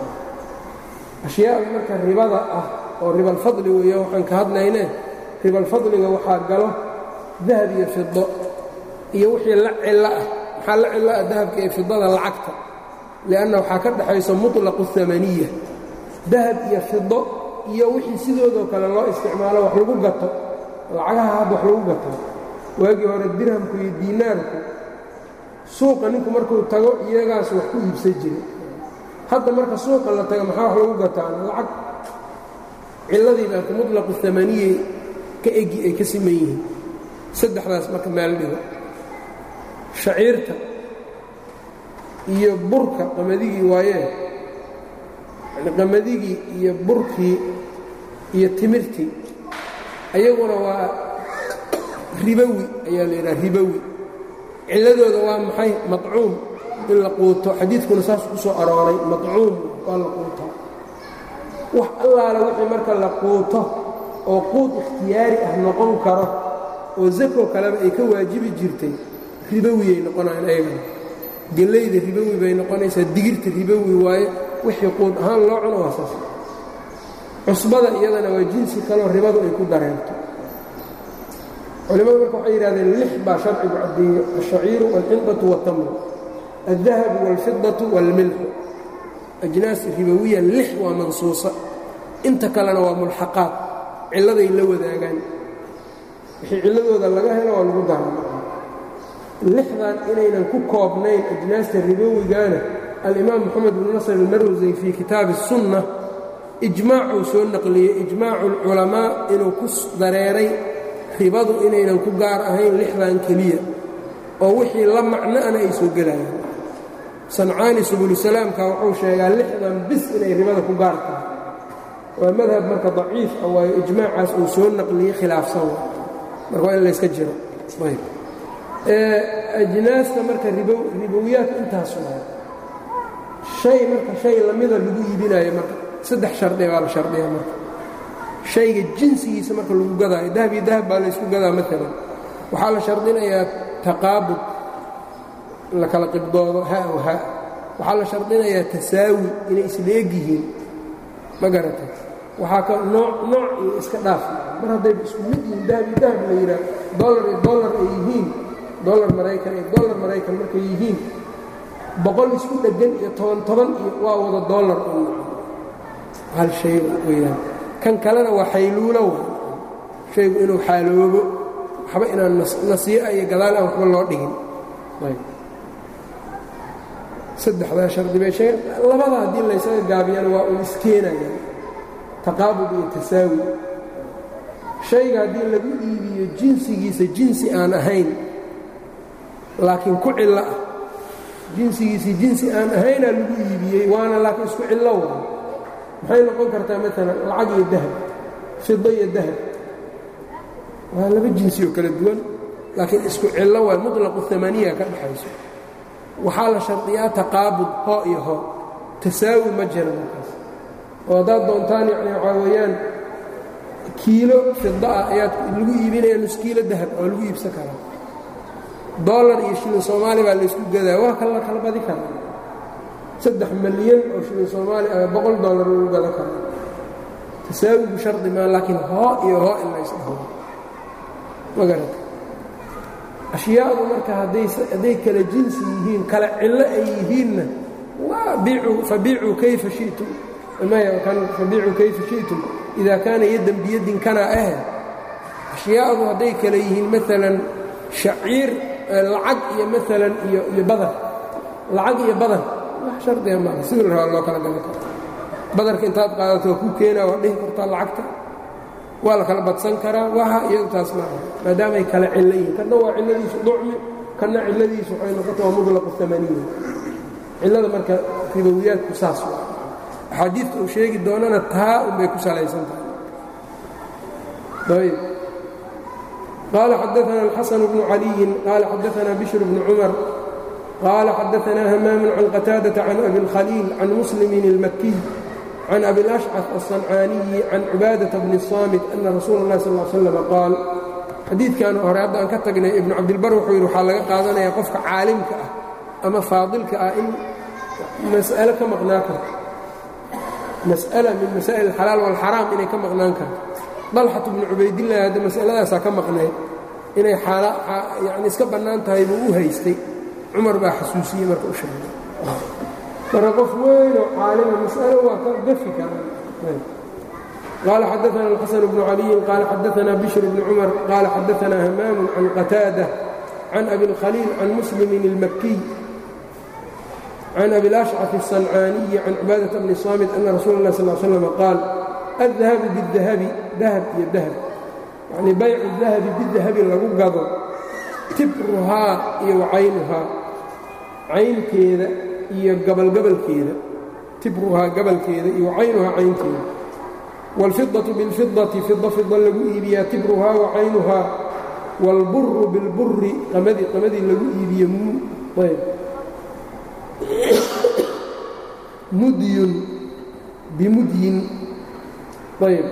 ashyaada marka ribada ah oo ribalfadli weeya waxaan ka hadlayne ribalfadliga waxaa galo dahab iyo fido iyo wixii la cillo ah maxaa la cillo ah dahabka iyo fidada lacagta lianna waxaa ka dhexayso muطlaqu amaniya dahab iyo fido iyo wixii sidoodoo kale loo isticmaalo wax lagu gato lacagaha hadda wax lagu gato waagii hore dirhamku iyo diinaarku suuqa ninku markuu tago iyagaas wax ku iibsan jiray hadda marka suuqa la tago maxaa wax lagu gataan lacag cilladii baarka muطlaqu amaniyey ka egi ay ka siman yihiin saddexdaas marka meel dhigo shaciirta iyo burka qamaddigii waayee yani qamaddigii iyo burkii iyo timirtii ayaguna waa ribowi ayaa la yidhaha ribowi cilladooda waa maxay maطcuum in la quuto xadiidkuna saas ku soo arooray maطcuum waa la quutaa wax allaala wixii marka la quuto oo quud ikhtiyaari ah noqon karo oo zako kaleba ay ka waajibi jirtay ribowiyay noqonayaan ayagana gellayda ribowi bay noqonaysaa digirta ribowi waaye wixii quud ahaan loo cuno waa saas cusbada iyadana waa jinsi kaloo ribadu ay ku dareerto culimmadu marka waxay yidhahdeen lix baa sharcigu caddeeye alshaciiru waalxindatu waatamru aldahabu waalfidatu waalmilxu ajnaas ribowiya lix waa mansuusa inta kalena waa mulxaqaad cilladay la wadaagaan wixii cilladooda laga helo waa lagu daran lixdan inaynan ku koobnayn ajnaasta ribowigaana alimaam moxamed bnu nasr almarwsey fii kitaabi الsunna ijmaacuu soo naqliyey ijmaacu اlculamaa inuu ku dareeray ribadu inaynan ku gaar ahayn lixdan keliya oo wixii la macno'ana ay soo gelayaan sancaani subulusalaamka wuxuu sheegaa lixdan bis inay ribada ku gaar tahay waa madhab marka daciif ah waayo ijmaacaas uu soo naqliyey khilaafsan marka waa in layska jiro ayb ajnaasta marka ribowiyaadka intaas waa shay marka shay lamida lagu iibinaayo marka saddex shardi baa la shardiya marka shayga jinsigiisa marka lagu gadaayo dahab iyo dahab baa laysku gadaa maalan waxaa la shardinayaa taqaabud la kala qibdoodo ha w ha waxaa la shardinayaa tasaawi inay isla eg yihiin ma garata waxaa ka nooc nooc iyo iska dhaaf mar haddayba isku mid yihiin dahab iyo dahab la yidhaah dollar iyo dollar ay yihiin dollar maraykan iyo dollar maraykan markay yihiin boqol isku dheggan iyo toban toban iyo waa wada dollar un hal shay weyaan kan kalena waa xayluulo wa shaygu inuu xaaloobo waxba inaan nasii'a iyo gadaal aan waxba loo dhigin saddexdaa shardi bay sheegeen labada haddii laysaga gaabiyana waa uu iskeenaya taqaabud iyo tasaawi shayga haddii lagu iibiyo jinsigiisa jinsi aan ahayn laakiin ku cillo ah jinsigiisii jinsi aan ahaynaa lagu iibiyey waana laakiin isku cillo waa maxay noqon kartaa maalan lacag iyo dahab fido iyo dahab waa laba jinsi oo kala duwan laakiin isku cillo waa muطlaqu amaniya ka dhexayso waxaa la shardiyaa taqaabud hoo iyo hoo tasaawi ma jira markaas oo haddaad doontaan yani waxaa weeyaan kiilo fida ah ayaad lagu iibinaya nus kiilo dahab oo lagu iibsan karaa dollar iyo shilin soomaali baa laysku gadaa waa kala kala badi karaa saddex milyan oo shilin soomaali ah boqol dollar lagu gada karaa tasaawigu shardi maa laakiin hoo iyo hoo in laysdhaho ma garata ashyaadu marka hadday kala jinsi yihiin kala cillo ay yihiinna fabiicuu kayfa shitum fabiicuu kayfa shi'tum idaa kaana yaddan biyadin kana ahe ashyaadu hadday kala yihiin maalan shaciir lacag iyo maalan iyo badan lacag iyo badan wax shardiga maaha sidii la rabaa loo kala gadan karo badarka intaad qaadato waa ku keenaa waa dhihi kartaa lacagta waa la kala badsan karaa waha iyadu taas maaha maadaamay kala cillo yihiin kanna waa cilladiisu ducmi kanna cilladiisu waxay noqota waa mutlaqu amaniya cillada marka ribowiyaadku saas waa axaadiidka uu sheegi doonana taa unbay ku salaysan tahay ayb qaala xadaana alxasan bnu caliyin qaala xadaana bishr bnu cumar qaala xadaana hamaamu can qataadata can abi اlkhaliil can muslimin اlmakiy can abi اlashcaf aلصancaaniyi can cubaadata bni الsaamit ana rasuula اllahi sal slam qaal xadiidkan hore hadda aan ka tagnay ibnu cabdilbar wuxuu yidhi waxaa laga qaadanayaa qofka caalimka ah ama faadilka ah in mas'alo ka maqnaan karto mas'ala min masaa'il alxalaal waalxaraam inay ka maqnaan karto dalxatu bnu cubaydillahi hadda mas'aladaasaa ka maqnayd inay yani iska bannaan tahay buu u haystay cumar baa xasuusiyey marka u sheegay marka qof weynoo caalima mas'alo waa ka gafi karaa قال xدثنا الحسن بن علي قال xدثنا بشر بن cمر قال xدثنا همام عن قتاaدة عن أبي الخليل عن مسلم المكي عن أبي الأشعث الصنعاني عن عباadة بن صامت أن رsuل الله صلى اه عليه وسلم قال الذهب بالذهب dahب iyo dahب يعني bayع الذahabi biالذahabi lagu gado tibruhaa iyo caynuhaa caynteeda iyo gabalgabalkeeda tibruhaa gabalkeeda iyo caynuhaa caynteeda wاlfidaة bاlfidaةi fida fida lagu iibiyaa tibruhaa wacaynuhaa wاlburu biاlburi qamadi qamadii lagu iibiye mudyun bimudyin ayb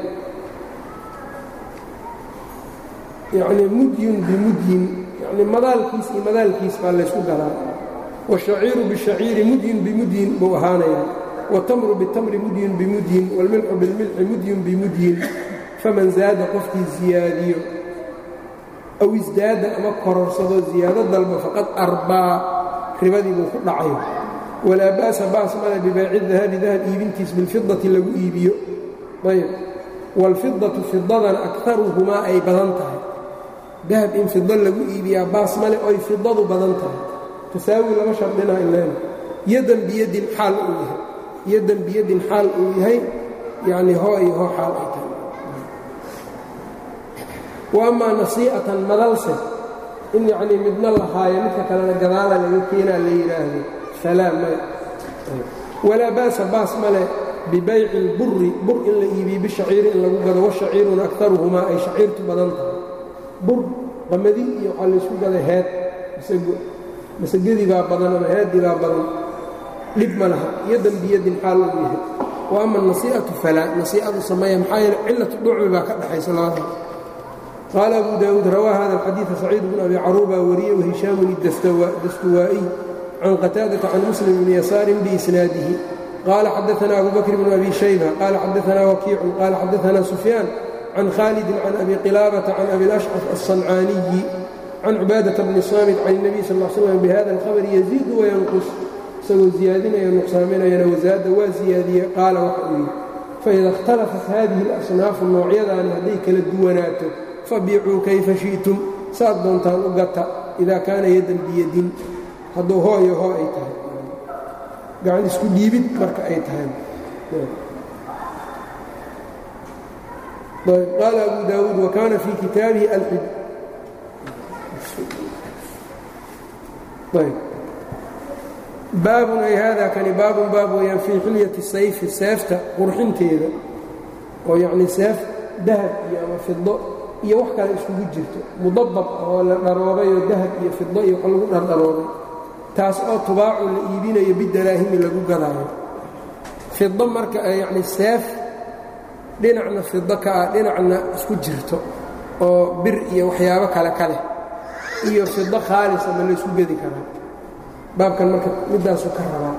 yani mudyun bimudyin yani madaalkiis iyo madaalkiis baa laysku galaa wالshaciiru bالshaciiri mudyin bimudyin buu ahaanaya wاtamru bالtamri mudyin bimudyin wاlmilxu biاlmilxi mudyin bimudyin faman zaada qofkii ziyaadiyo aw isdaada ama kororsado ziyaado dalba faqad arbaa ribadii buu ku dhacay walaa ba'sa baas male bibaaci dahabi dahab iibintiis bilfidati lagu iibiyo ayb wاlfidatu fidadana akaruhumaa ay badan tahay dahab in fido lagu iibiyaa baas male oy fidadu badan tahay tasaawi lama shardina ilan yadan biyadin xaal uu yahay yadan biyadin xaal uu yahay yacni hoo iyo hoo xaal ay tahay wa amaa nasii'atan madalse in yacnii midna la haayo midka kalena gadaala laga keenaa la yidhaahdo falaa male walaa ba'sa baas male bibayci اlburi bur in la iibiyo bishaciiri in lagu gado washaciiruna akaruhumaa ay shaciirtu badan tahay bur qamadi iyo waxaa laysku gaday heed masago masagadii baa badan ama heeddii baa badan dhib ma laha yadan biyadin xaal uu yahay wa ama nasii'atu falaa nasii'adu sameeya maxaa yeele cilatu dhucmi baa ka dhaxaysa labada qaala abu daawuud rawaa hada alxadiida saciid bn abi caruuba wariyey wahishaamun dastuwaa'iy can qataadata can muslim bni yasaarin biisnaadihi qaala xadaana abu bakr bn abi shayba qaala xadaana wakiicun qaala xadaana sufyaan can khaalidin can abi qilaabata can abi lashcaf alصancaaniyi can cubaadata bni saamit can الnabiy sal l slam bihada alkhabri yaziidu wayanqus isagoo ziyaadinayo nuqsaaminayana wasaada waa ziyaadiye qaala waxa uu yidhi faida اkhtalafat hadihi اlasnaafu noocyadaani hadday kala duwanaato fabiicuu kayfa shi'tum saad doontaan u gata idaa kaana yadan biyadin hadduu hoo iyo hoo ay tahay gacan isku dhiibid marka ay tahay qaala abu daawuud wakaana fii kitaabihi alxib baabun ay haadaa kani baabun baab weyaan fii xilyati sayfi seefta qurxinteeda oo yacnii seef dahab iyo ama fido iyo wax kale iskugu jirto mudabab oo la dharoobayoo dahab iyo fido iyo wax lagu dhardharoobay taas oo tubaacu la iibinayo bidaraahimi lagu gadaayo fido marka yacni seef dhinacna fido ka ah dhinacna isku jirto oo bir iyo waxyaabo kale ka leh iyo fido khaalisa ma laysku gedi karaa baabkan marka middaasuu ka rabaa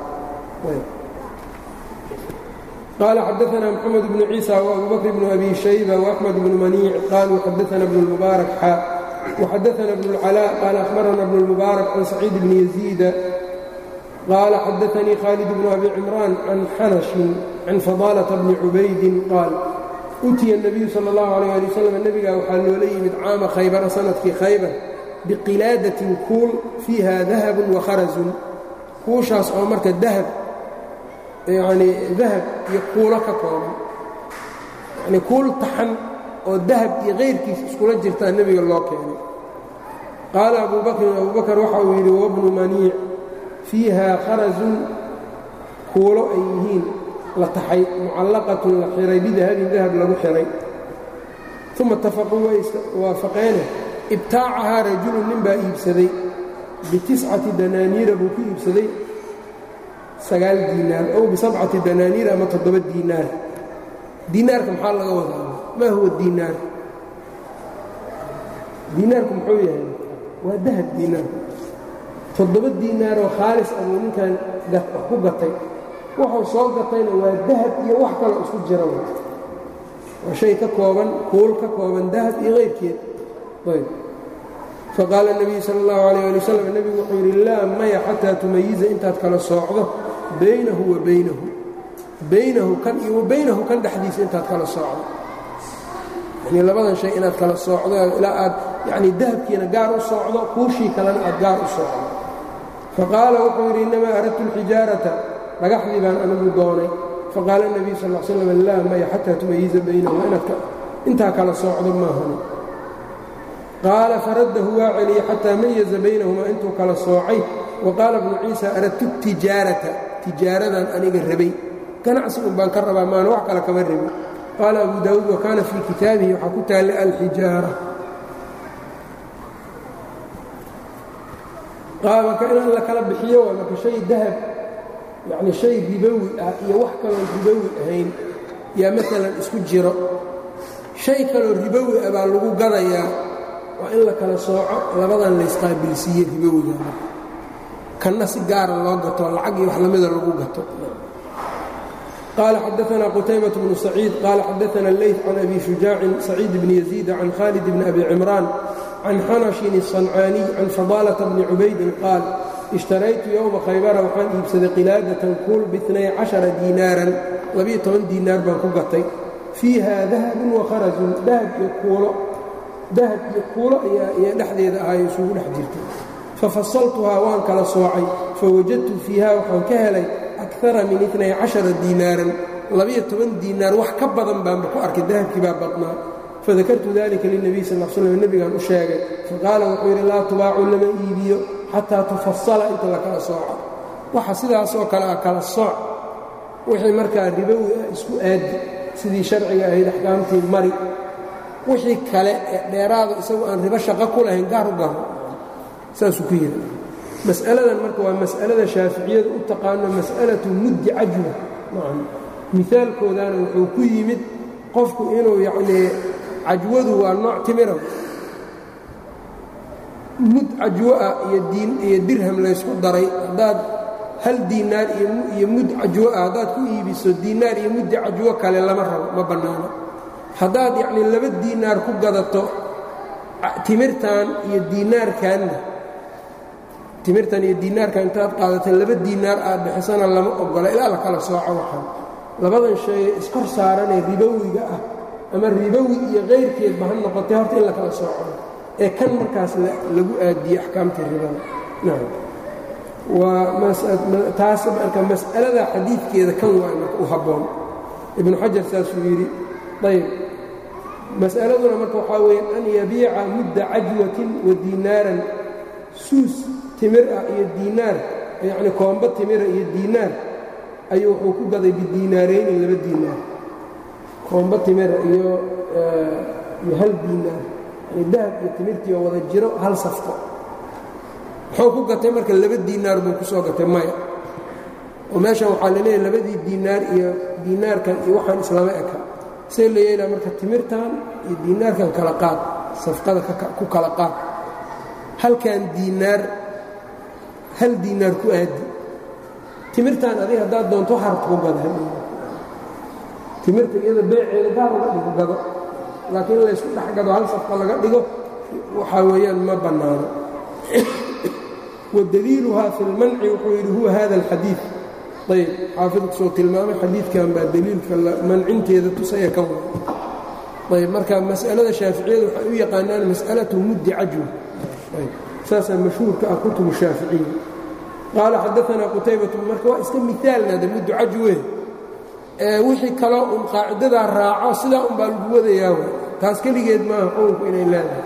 qaala xadaana mxamed bnu ciisa وabu bakr bnu abi shayba وaxmed bnu maniic qaluu xadaana bnu اlmubaarak xaa وxadaana bnu اlcalاء qaala akhbarana bnu اlmubaarak can saciid bni yaziida qaala xadaanii khaalid bnu abi cimraan can xanashin can fadaalةa bni cubaydin qaal utiya الnabiyu salى اllahu عalيه ali wslam nebigaa waxaa loola yimid caama khaybara sanadkii khaybar biqilaadatin kuul fiiha dahabun wakharazun kuushaas oo marka dahab yacnii dahab iyo kuulo ka kooban yacnii kuul taxan oo dahab iyo kayrkiis iskula jirtaa nebiga loo keenay qaala abuu bakrin abuu bakar waxa uu yidhi wabnu maniic fiiha kharazun kuulo ay yihiin la taxay mucallaqatun la xihay bidahabin dahab lagu xihay uma itafaquu way waafaqeene ibtaacahaa rajulun nin baa iibsaday bitiscati danaaniira buu ku iibsaday sagaal diinaar ow bisabcati danaaniir ama toddoba diinaar diinaarka maxaa laga wadaa maa huwa diinaar diinaarku muxuu yahay waa dahab diinaarku toddoba diinaaroo khaalis abuu ninkan wax ku gatay wuxuu soo gatayna waa dahab iyo wax kaloo isku jira waa shay ka kooban kuul ka kooban dahab iyo qayrkeed ayb faqaala الnabiyu salى اllahu عalيه ali wasalam nebigu wuxuu yidhi laa maya xataa tumayiza intaad kala soocdo baynahu wa baynahu baynahu kan iyo wa baynahu kan dhexdiisa intaad kala soocdo yani labadan shay inaad kala soocdo ilaa aad yani dahabkiina gaar u soocdo kuushii kalena aad gaar u soocdo faqaala wuxuu yidhi innamaa aradtu اlxijaarata dhagaxdii baan anigu doonay faqaala الnabiyu sal ا slam laa maya xataa tumayiza baynahu inaad intaa kala soocdo maahani qaala faraddahu waa celiyey xataa mayaza baynahumaa intuu kala soocay wa qaala bnu ciisa aradtu tijaarata tijaaradan aniga rabay ganacsi un baan ka rabaa maana wax kale kama rabin qaala abu daawuud wa kaana fii kitaabihi waxaa ku taallay alxijaara marka in la kala bixiyo waa marka shay dahab yacni shay ribowi ah iyo wax kaloo ribowi ahayn yaa maalan isku jiro shay kaloo ribowi ah baa lagu gadayaa waa in la kala sooco labadan laysqaabilsiiye ribowiga kanna si gaara loo gato lacag iyo wax lamida lagu gato qaala xadaثna qutaybaة bnu saciid qaala xadaثna اleyt can abi shujaacin saciid bni yaziid can khaalid bni abi cimraan can xanashin الصancaaniy can fadaalةa bni cubaydin qaal ishtaraytu yowma khaybara waxaan iibsaday qilaadatan kuul biinay caشhara diinaaran labiyo toban diinaar baan ku gatay fiiha dahabun wakharajun dahab iyo kuulo dahab iyo kuulo ayaa dhexdeeda ahayo isugu dhex jirtay fafasaltuhaa waan kala soocay fawajadtu fiiha waxaan ka helay akara min inay cashara diinaaran labiyo toban diinaar wax ka badan baanba ku arkay dahabkii baa badnaa fadakartu dalika lilnebiy sal l slm nebigaan u sheegay faqaala wuxuu yidhi laa tubaacu lama iibiyo xataa tufasala inta la kala sooco waxa sidaasoo kale ah kala sooc wixii markaa ribowi ah isku aadi sidii sharciga ahayd axkaamtii mari wixii kale ee dheeraada isagu aan ribo shaqo ku lahayn gaar u garo saasuu ku yidhi mas'aladan marka waa mas'alada shaaficiyadu u taqaano mas'alatu muddi cajwa mihaalkoodana wuxuu ku yimid qofku inuu yacnii cajwadu waa nooc timira mud cajwo ah iyo diin iyo dirham laysku daray haddaad hal diinaar iyo mud cajwo ah haddaad ku iibiso diinaar iyo muddi cajwo kale lama rabo ma bannaano haddaad yacnii laba diinaar ku gadato timirtan iyo diinaarkanna timirtan iyo diinaarkan intaad qaadato laba diinaar aad bixisana lama ogola ilaa la kala sooco waxaan labadan shay iskor saaranee ribowiga ah ama ribowi iyo kayrkeedba ha noqotay horta in la kala sooco ee kan markaas lagu aadiyey axkaamtii ribada nacam waa taas marka mas'alada xadiidkeeda kan waa marka u habboon ibnu xajar saasuu yidhi ayb mas'aladuna marka waxaa weeye an yabiica mudda cajwatin wa diinaaran suus timir ah iyo diinaar yacni koombo timira iyo diinaar ayuu wuxuu ku gaday bidiinaarayni laba diinaar koombo timira iyo iyo hal diinaar yani dahab iyo timirtii oo wada jiro hal safko muxuu ku gatay marka laba diinaar buu ku soo gatay maya oo meeshan waxaa la leeyahy labadii diinaar iyo diinaarkan iyo waxaan islama eka see la yeelaa marka timirtan iyo diinaarkan kala qaad safqada ku kala qaad halkan diinaar hal diinaar ku aadi timirtan adiga haddaad doonto waxaarad ku gada timirta iyada beeceeda gaar uga dhigo gado laakiin in laysku dhex gado hal safqa laga dhigo waxaa weeyaan ma bannaano wadaliiluhaa fi lmanci wuxuu yidhi huwa hada alxadiid ayb xaafidku soo tilmaamay xadiidkan baa daliilka mancinteeda tusaya kan ayb marka mas'alada shaaficiyada waxay u yaqaanaan mas'alatu muddi cajwa saasaa mashhuurka ah kutubu shaaficiya qaala xadaanaa qutaybatu marka waa iska miaalnada muddu cajwe wixii kaloo un qaacidadaa raaco sidaa un baa lagu wadayaa w taas keligeed maaha xukunku inay leedahay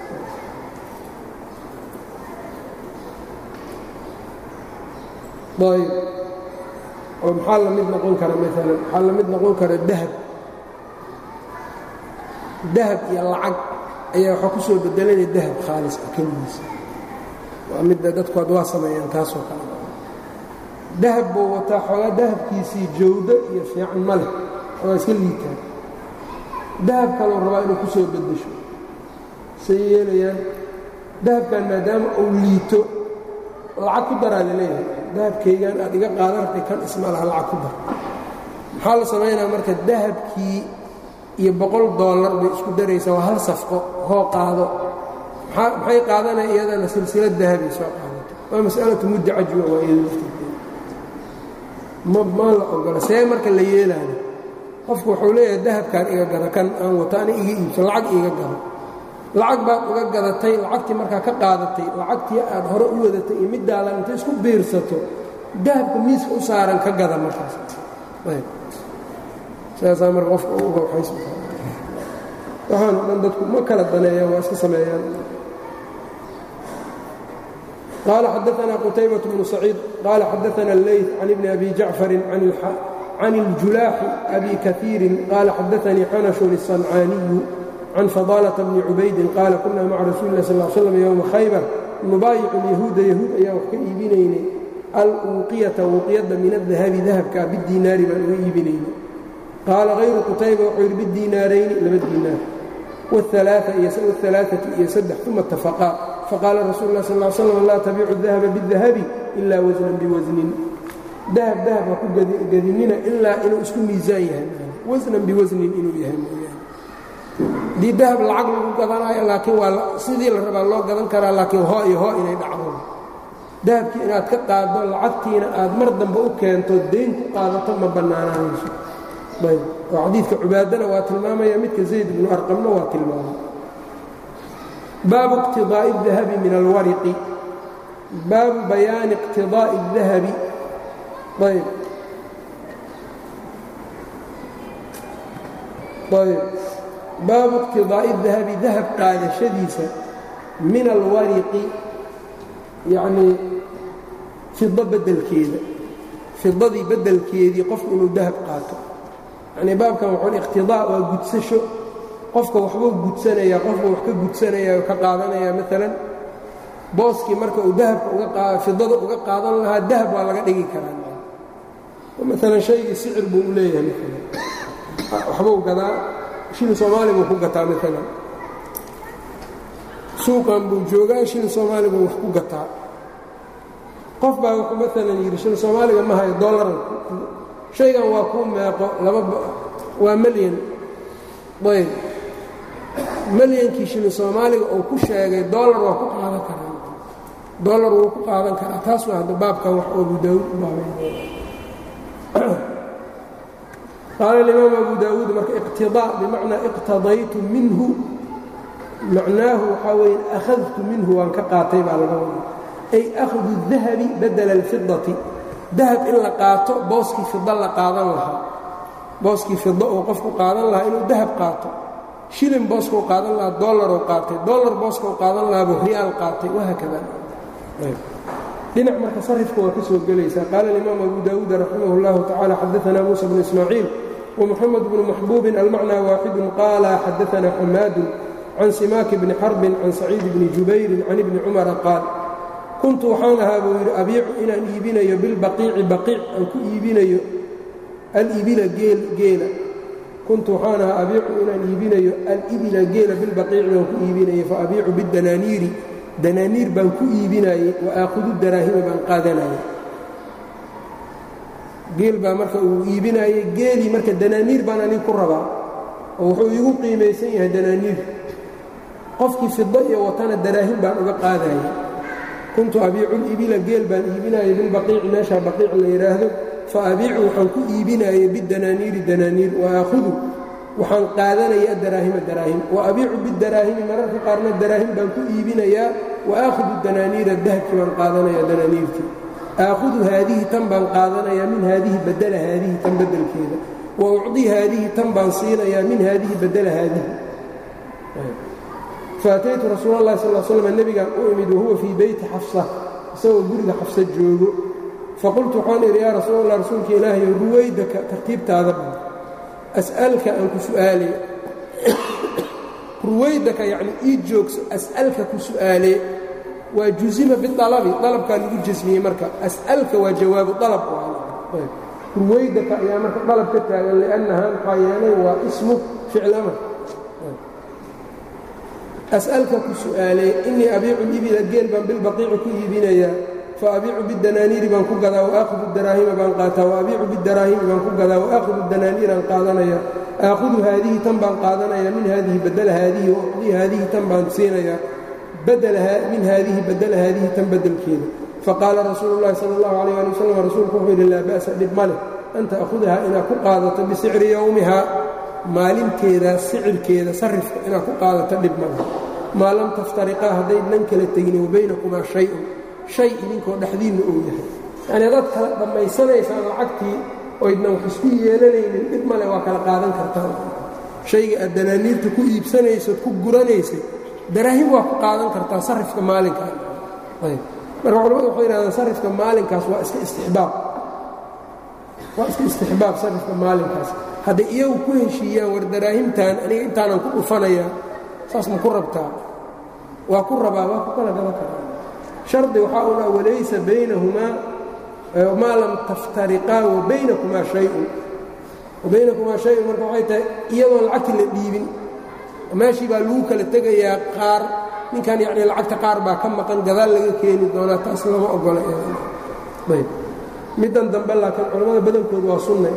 ayb oo maxaa la mid noqon kara maalan maxaa la mid noqon kara dahab dahab iyo lacag ayaa waxaa ku soo bedelanaya dahab khaalis ah keligiisa waa midda dadku ad waa sameeyaan taasoo kale dahab buu wataa xoogaa dahabkiisii jawdo iyo fiican ma leh waa iska liitaa dahab kaloo rabaa inuu ku soo beddesho say yeelayaan dahabkan maadaama uu liito lacag ku daraa la leeyahay dahabkaygan aad iga qaadan rabtay kan isma laha lacag ku dar maxaa la samaynaa marka dahabkii iyo boqol dollar bay isku daraysaa waa hal safqo hoo qaado maxay qaadanaya iyadana silsilad dahabay soo qaadato waa mas'alatu mudda cajwa waa iyada lafteeda ma maa la ogola see marka la yeelaayo qofku wuxuu leeyahay dahabkaan iga gada kan aan wato ana iga iibso lacag iga gado lacag baad uga gadatay lacagtii markaa ka qaadatay lacagtii aad hore u wadatay iyo middaadan intay isku biirsato dahabka miiska u saaran ka gada markaas sidaasaa marka qofka uga waxays waxaanu dhan dadku ma kala daneeyaan waa iska sameeyaan قال xدثنا qتيبة بن سعيid qال xdثna الleyث عن بن أbي جaعفر عن الجuلاح أbي كثيiر qال xdثnي xنش الصنعاaني عن فضالة بن عubayd qال كuنa mعa رasuل الlah صلى اه علي وسلم يومa khayبر نubaayic اليهوuda يهوud ayaa wax ka iibinaynay alwuqyةa wuqyada min الذahabi dahabka bالdinaari baan uga iibinaynay qaala غayru qتayba wuxuu yidhi bالdinaarayni laba dinaar والثaلaaثة iyo saddex ثuma اتafقaa faqaala rasuul lah sal slam laa tabiicu dahaba bidahabi ilaa wasnan biwasnin dahab dahab ha ku gadinina ilaa inuu isku miisaan yahay wasnan biwasnin inuu yahay mooyaane haddii dahab lacag lagu gadanayo laakiin waa sidii la rabaa loo gadan karaa laakiin hoo iyo hoo inay dhacdo dahabkii inaad ka qaaddo lacagtiina aad mar dambe u keento dayn ku qaadato ma bannaanaanayso ayb oo xadiidka cubaadana waa tilmaamaya midka zayd ibnu arqamna waa tilmaamay baabu اqtidaaءi الdahabi min alwariqi baabu bayaani اqtidaaءi الdahabi ayb ayb baabu اqtidaaءi الdahabi dahab qaadashadiisa min alwariqi yacnii fido bedelkeeda fidadii bedelkeedii qofku inuu dahab qaato yacnii baabkan waxun iqtidaa waa gudsasho qofka waxbuu gudsanayaa qofbuu wax ka gudsanaya oo ka qaadanaya maalan booskii marka uu dahabka uga fidada uga qaadan lahaa dahab waa laga dhigi karaa maalan shaygii sicir buu u leeyahay maalan waxbuu gadaa shilin soomaali buu ku gataa maalan suuqan buu joogaa shilin soomaali buu wax ku gataa qof baa wuxuu maalan yidhi shilin soomaaliga ma hayo dollaran shaygan waa kuu meeqo laba waa melyan ayb malyankii shilin soomaaliga uu ku sheegay dollar waa ku qaadan karaa dollar wuu ku qaadan karaa taas waa hadda baabkan wax abu daawuud u baabay qaala alimaam abu daawuud marka iqtidaa bimacnaa iqtadaytu minhu macnaahu waxaa weeye akhadtu minhu waan ka qaatay baa laga wada ay akhdu dahabi badala alfidati dahab in la qaato booskii fida la qaadan lahaa booskii fido uu qofku qaadan lahaa inuu dahab qaato shilin booskau qaadan lahaa dollaruu qaatay dollar booskau qaadan lahaa buu riyaal qaatay wahaakada dhinac marka sarifka waa ka soo gelaysaa qaala alimaam abu daawuud raximah اllahu tacala xadaana muusa bnu ismaaciil ومحمد بن محبوب المعنى واحد قال xدثنا حماad عن سماك بن حرب عن سعيد بن جuبير عن بن cمر قاaل كنت waxaan ahaa buu yidhi abiicu inaan iibinayo bilbaqiici baqiic aan ku iibinayo alibila geela kuntu waxaan ahaa abiicu inaan iibinayo alibila geela bilbaqiici baan ku iibinayo faabiicu bidanaaniiri danaaniir baan ku iibinayey waaakudu daraahima baan qaadanayay geel baa marka uu iibinaayey geelii marka danaaniir baan anig ku rabaa oo wuxuu iigu qiimaysan yahay danaaniir qofkii fido iyo watana daraahim baan uga qaadayay kuntu abiicu libila geel baan iibinayay bilbaqiici meeshaa baqiic la yidhaahdo fa abiicu waxaan ku iibinaayey bidanaaniiri danaaniir wa aakhudu waxaan qaadanaya daraahima daraahim wa abiicu bidaraahimi mararka qaarna daraahim baan ku iibinayaa wa aakhudu danaaniira dahabkii baan qaadanaya danaaniirtii aakhudu haadihi tan baan qaadanayaa min haadihi badela haadihi tan bedelkeeda wa ucdii haadihi tan baan siinayaa min haadihi badela haadihi faataytu rasuul اllahi sal slm nebigaan u imid wahuwa fii beyti xafsa isagoo guriga xafsa joogo faqultu waxaan idhi yaa rasuul allah rasuulka ilaahayo ruwaydaka tartiibtaada ban as'alka aan ku su'aalay ruwaydaka yacni ii joogso as'alka ku su'aalee waa jusima bialabi dalabkaa lagu jasmiyey marka as'alka waa jawaabu dalab ruwaydaka ayaa marka dalab ka taagan liannaha maxaa yeelay waa ismu ficlamar as'alka ku su'aalee innii abiicu libila geel baan bilbaqiici ku iibinayaa fa abiicu bidanaaniiri baan ku gadaa waaahudu daraahima baan qaataa waabiicu bidaraahimi baan ku gadaa waaahudu danaaniiraan qaadanaya aakhudu haadihi tan baan qaadanaya min haadihi badela haadihi wacdii haadihi tan baan siinayaa min haadihi badela haadihi tan bedelkeeda faqaala rasuulu llahi sala allahu alayh ali wasalam rasuulku wuxuu yidhi laa ba'sa dhib ma leh an ta'khudahaa inaad ku qaadato bisicri yowmihaa maalinteeda sicirkeeda sarifka inaad ku qaadato dhib ma leh maa lam taftariqaa haddaydnan kala tegin wa baynakumaa shay-un shay idinkoo dhexdiinna uu yahay yacni haddaad kala dhammaysanaysaan lacagtii oydnan wax isku yeelanaynin dhib male waa kala qaadan kartaan shayga aad danaaniirta ku iibsanaysood ku guranaysay daraahim waa ku qaadan kartaa sarifka maalinkaa ayb marka culamadu waxay yidhahdaan sarifka maalinkaas waa iska istixbaab waa iska istixbaab sarifka maalinkaas hadday iyagu ku heshiiyaan war daraahimtan aniga intaanan ku dhufanayaa saas ma ku rabtaa waa ku rabaa waa ku kala gaba karaa shardi waxaa una walaysa baynahumaa maa lam taftariqaa wa baynakumaa shayun wa baynakumaa shayun marka waxay tahay iyadoon lacagti la dhiibin meeshii baa lagu kala tegayaa qaar ninkan yacni lacagta qaar baa ka maqan gadaal laga keeni doonaa taas lama ogola ayb middan dambe laakiin culammada badankoodu waa sunnay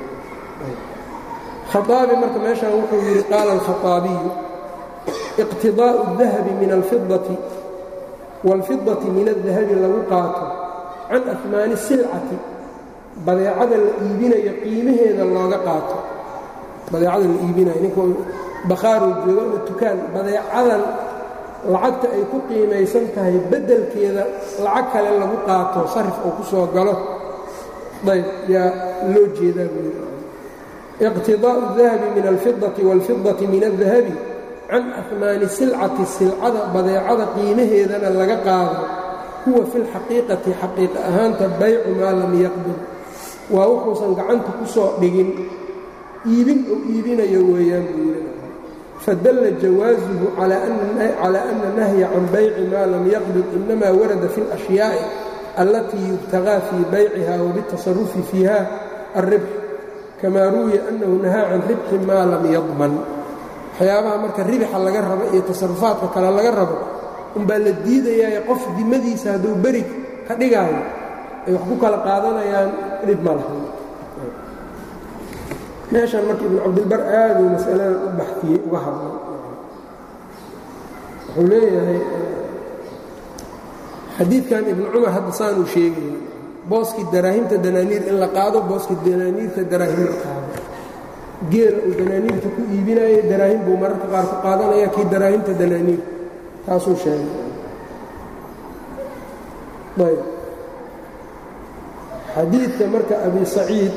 khaaabi marka meeshaan wuxuu yidhi qaala alkhaaabiyu iqtidaa'u اdahabi min alfidati wاlfidati min الdahabi lagu qaato can afmaani silcati badeecada la iibinayo qiimaheeda looga qaato badeecada la iibinayo ninku bakhaaruu joogo ama tukaan badeecadan lacagta ay ku qiimaysan tahay beddelkeeda lacag kale lagu qaato sarif oo ku soo galo ayb yaa loo jeedaa buu yidhi iqtidaa'u الdahabi min alfidati wاlfidati min الdahabi can afmaani silcati silcada badeecada qiimaheedana laga qaado huwa fi lxaqiiqati xaqiiqa ahaanta baycu maa lam yaqdir waa wuxuusan gacanta ku soo dhigin iibin oo iibinayo weeyaan buu yidhi fadalla jawaasuhu calى ana nahya can bayci maa lam yaqdir inama warada fi اlأshyaai allatii yubtagaa fii bayciha wabitasarufi fiiha alribx kamaa ruwiya annahu nahaa can ribxi maa lam yadman waxyaabaha marka ribixa laga rabo iyo tasarufaadka kale laga rabo umbaa la diidayaa qof dimadiisa hadduu beri ka dhigaayo ay wax ku kala qaadanayaan dhib ma laha meeshan marka ibnu cabdilbar aaduu masaladan u baxtiyey uga hadlay wuxuu leeyahay xadiidkan ibnu cumar hadda saanuu sheegaya booskii daraahimta danaaniir in la qaado booskii danaaniirta daraahim la qaado geela uu danaaniirta ku iibinayay daraahim buu mararka qaar ku qaadanaya kii daraahimta danaaniir taasuu sheegay ayb xadiidka marka abi saciid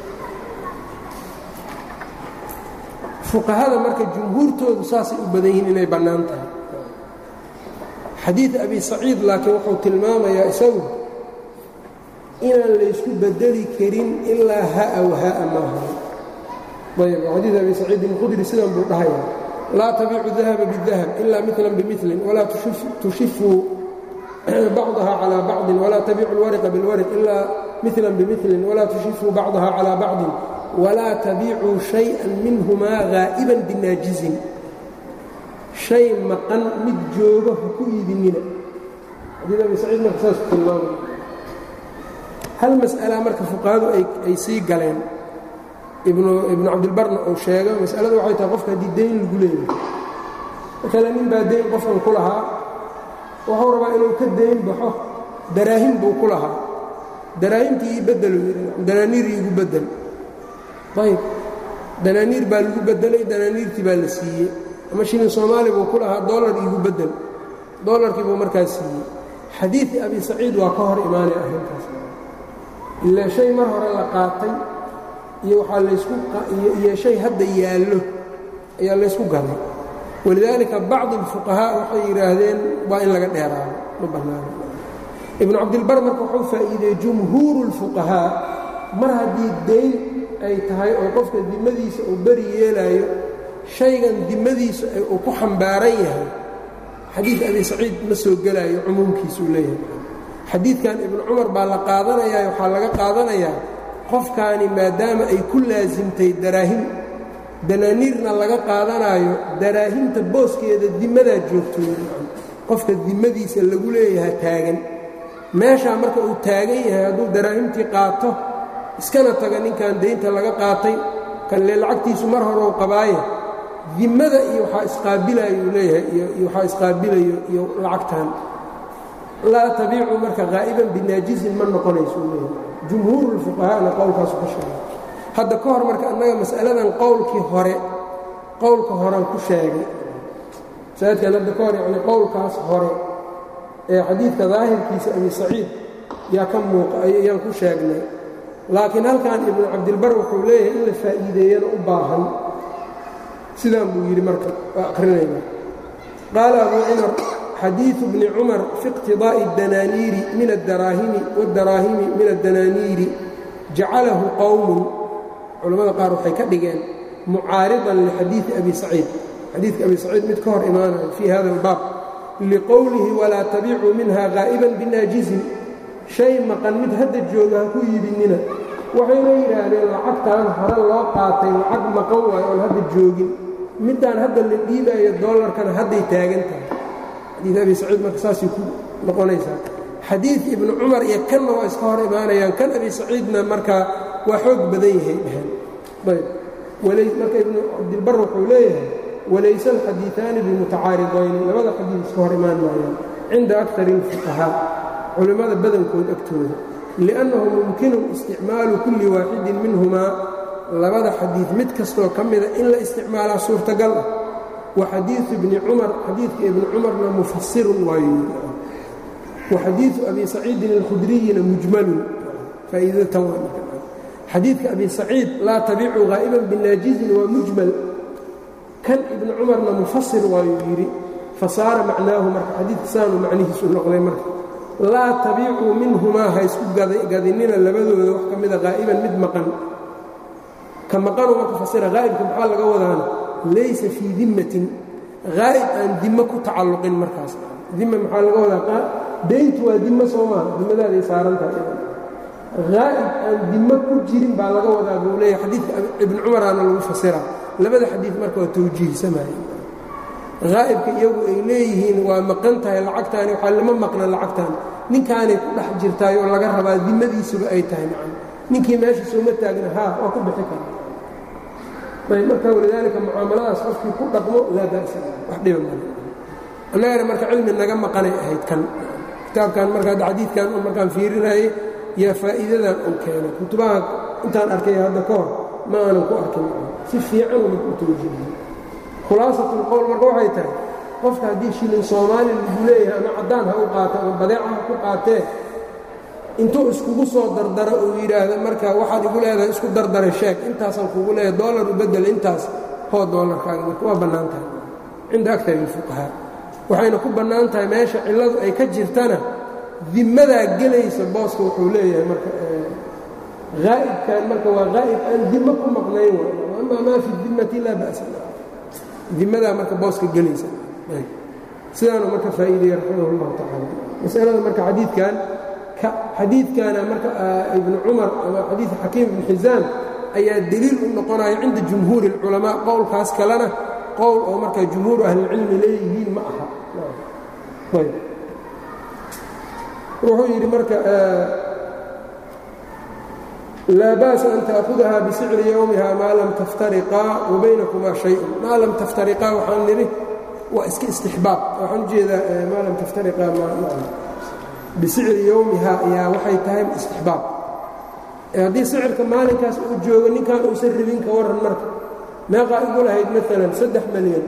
fuqahada marka jumhuurtoodu saasay u badan yihiin inay bannaan tahay xadiid abi saciid laakiin wuxuu tilmaamayaa isagu inaan laysku bedeli karin ilaa ha'a waha'a maaha ayb xadiid abi saciidin khudri sidan buu dhahaya laa tabiicu dahaba bidahab ila milan bimilin walaa tushifuu bacdaha calaa bacdin walaa tabiicu اlwariqa biاlwariq ilaa milan bimilin walaa tushifuu bacdaha calaa bacdin walaa tabiicuu shayئan minhumaa haa'iban binaajizin shay maqan mid joogo ha ku iibinina xadiid abi saciid marka saas ku tilmaamay hal mas'alaa marka fuqahadu ay sii galeen ibnu cabdilbarna uu sheego masalada waxay tahay qofka haddii dayn lagu leeyahay maalan nin baa dayn qofkan ku lahaa wuxuu rabaa inuu ka dayn baxo daraahim buu ku lahaa daraahimtii ii bedelu yidhi danaaniir iigu bedel ayb danaaniir baa lagu bedelay danaaniirtii baa la siiyey ama shilin soomaali buu ku lahaa dollar iigu bedel dollarkii buu markaa siiyey xadiidii abi saciid waa ka hor imaanaya arrintaas ilaa shay mar hore la qaatay iyo waxaa laysku iyo shay hadda yaallo ayaa laysku galay walidaalika bacdi اlfuqahaa waxay yidhaahdeen waa in laga dheeraado ma bannaano ibnu cabdilbar marka wuxuu faa'iideeyey jumhuuru اlfuqahaa mar haddii dayn ay tahay oo qofka dimadiisa uu beri yeelaayo shaygan dimadiisu uu ku xambaaran yahay xadiid abi saciid ma soo gelaayo cumuumkiisuu leeyahay xadiidkan ibnu cumar baa la qaadanayaa waxaa laga qaadanayaa qofkaani maadaama ay ku laasimtay daraahim danaaniirna laga qaadanaayo daraahimta booskeeda dimadaa joogto qofka dimadiisa lagu leeyahay taagan meeshaa marka uu taagan yahay hadduu daraahimtii qaato iskana taga ninkan daynta laga qaatay kanle lacagtiisu mar hore u qabaaye dimmada iyo waxaa isqaabilayo uu leeyahay iyo waxaa isqaabilayo iyo lacagtan laa tabiicu marka haa'iban binaajisin ma noqonayso uu leeyahay jumhuurulfuqahaana qowlkaasu ka sheegay hadda ka hor marka annaga mas'aladan qowlkii hore qowlka horean ku sheegay masaajidkan hadda ka hor yacni qowlkaas hore ee xadiidka daahirkiisa abi saciid yaa ka muuqa ayaan ku sheegnay laakiin halkan ibnu cabdilbar wuxuu leeyahay in la faa'iideeyana u baahan sidaan buu yidhi marka waa akhrinayna qaala abuu cumar xadiiثu bni cumar fi اqtidaaءi اdanaaniiri min adaraahimi wاdaraahimi min addanaaniiri jacalahu qowmun culammada qaar waxay ka dhigeen mucaariضan lixadiiثi abi saciid xadiidka abi saciid mid ka hor imaanayo fii hada اlbaab liqowlihi walaa tabicuu minha haa'iban binaajizin shay maqan mid hadda jooga ha ku iibinina waxayna yidhaahdeen lacagtan hore loo qaatay lacag maqan waayo oon hadda joogin middaan hadda la dhiibaayo dollarkana hadday taagan tahay xadiid abi saciid marka saasay ku noqonaysaa xadiid ibnu cumar iyo kanna waa iska hor imaanayaan kan abi saciidna markaa waa xoog badan yahay dheheen ayb marka ibnu cabdilbar wuxuu leeyahay walayse alxadiiثaani bimutacaaridayni labada xadiid iska hor imaan maayaan cinda akari اlfuqahaa culimmada badankood agtooda liأnnahu mumkinu isticmaalu kulli waaxidin minhumaa labada xadiid mid kastoo ka mida in la isticmaalaa suurtagal ah wa xadiiثu ibni cumar xadiidka ibni cumarna mufasirun waayo wa xadiiثu abi saciidin اlkhudriyina mujmalun faa'iidatan xadiidka abi saciid laa tabicu haa'iban binaajizin waa mujmal kan ibni cumarna mufasir waayuu yidhi fasaara macnaahu marka xadiidka saanuu macnihiisu noqday marka laa tabiicuu minhumaa ha isku gadinina labadooda wax ka mida haa'iban mid maqan ka maqanuu marka fasira haa'ibka maxaa laga wadaana laysa fii dimmatin haa'ib aan dimmo ku tacalluqin markaas dimma maxaa laga wadaa dayntu waa dimmo soo maaha dimmadaaday saarantahay haa'ib aan dimmo ku jirin baa laga wadaa buu leeyahay xadiidka ibni cumaraana lagu fasira labada xadiid marka waa tawjiihsamaya haa'ibka iyagu ay leeyihiin waa maqan tahay lacagtaani waxaa lama maqna lacagtaan ninkaanay ku dhex jirtaay oo laga rabaa dimmadiisuba ay tahay macana ninkii meesha sooma taagna haa waa ku bixi kara ayb marka walidaalika mucaamaladaas qofkii ku dhaqmo laa ba'sa wax dhiba male annagana marka cilmi naga maqanay ahayd kan kitaabkan marka hadda xadiidkan oo markaan fiirinayay yaa faa'iidadan uu keenay kutubaha intaan arkay hadda ka hor ma aanan ku arkin si fiican marka u tawjiihiyey khulaasatlqowl marka waxay tahay qofka haddii shilin soomaali lagu leeyahay ama caddaan ha u qaato ama badeeca ha ku qaatee intuu iskugu soo dardaro uu yidhaahdo marka waxaad igu leedahay isku dardara sheeg intaasaan kugu leeyahay dollar u beddel intaas hoo dollarkaaga marka waa bannaan tahay cinda aktar ilfuqahaa waxayna ku bannaan tahay meesha cilladu ay ka jirtana dimmadaa gelaysa booska wuxuu leeyahay marka haa'ibkan marka waa haa'ib aan dimmo ku maqnayn wa amaa maa fi dimmati laa ba'sa dimmadaa marka booska gelaysa sidaanu marka faa'iidayey raximah اllahu tacaala masalada marka xadiidkan xadiidkana marka ibnu cumar ama xadiid xakiim ibn xisaam ayaa deliil u noqonaya cinda jumhuuri اlculamaa qowlkaas kalena qowl oo marka jumhuuru ahlilcilmi leeyihiin ma aha wuxuu yidhi marka laa ba'sa an ta'hudaha bisicri yowmiha maa lam taftariqaa wa baynakumaa shayun maa lam taftariqaa waxaan nidhi waa iska istixbaab waxaan ujeedaa maa lam taftariqaa bisicri yowmiha ayaa waxay tahay istixbaab haddii sicirka maalinkaas uu joogo ninkan uusan rabin ka warran marka meeqaa igu lahayd maalan saddex malyan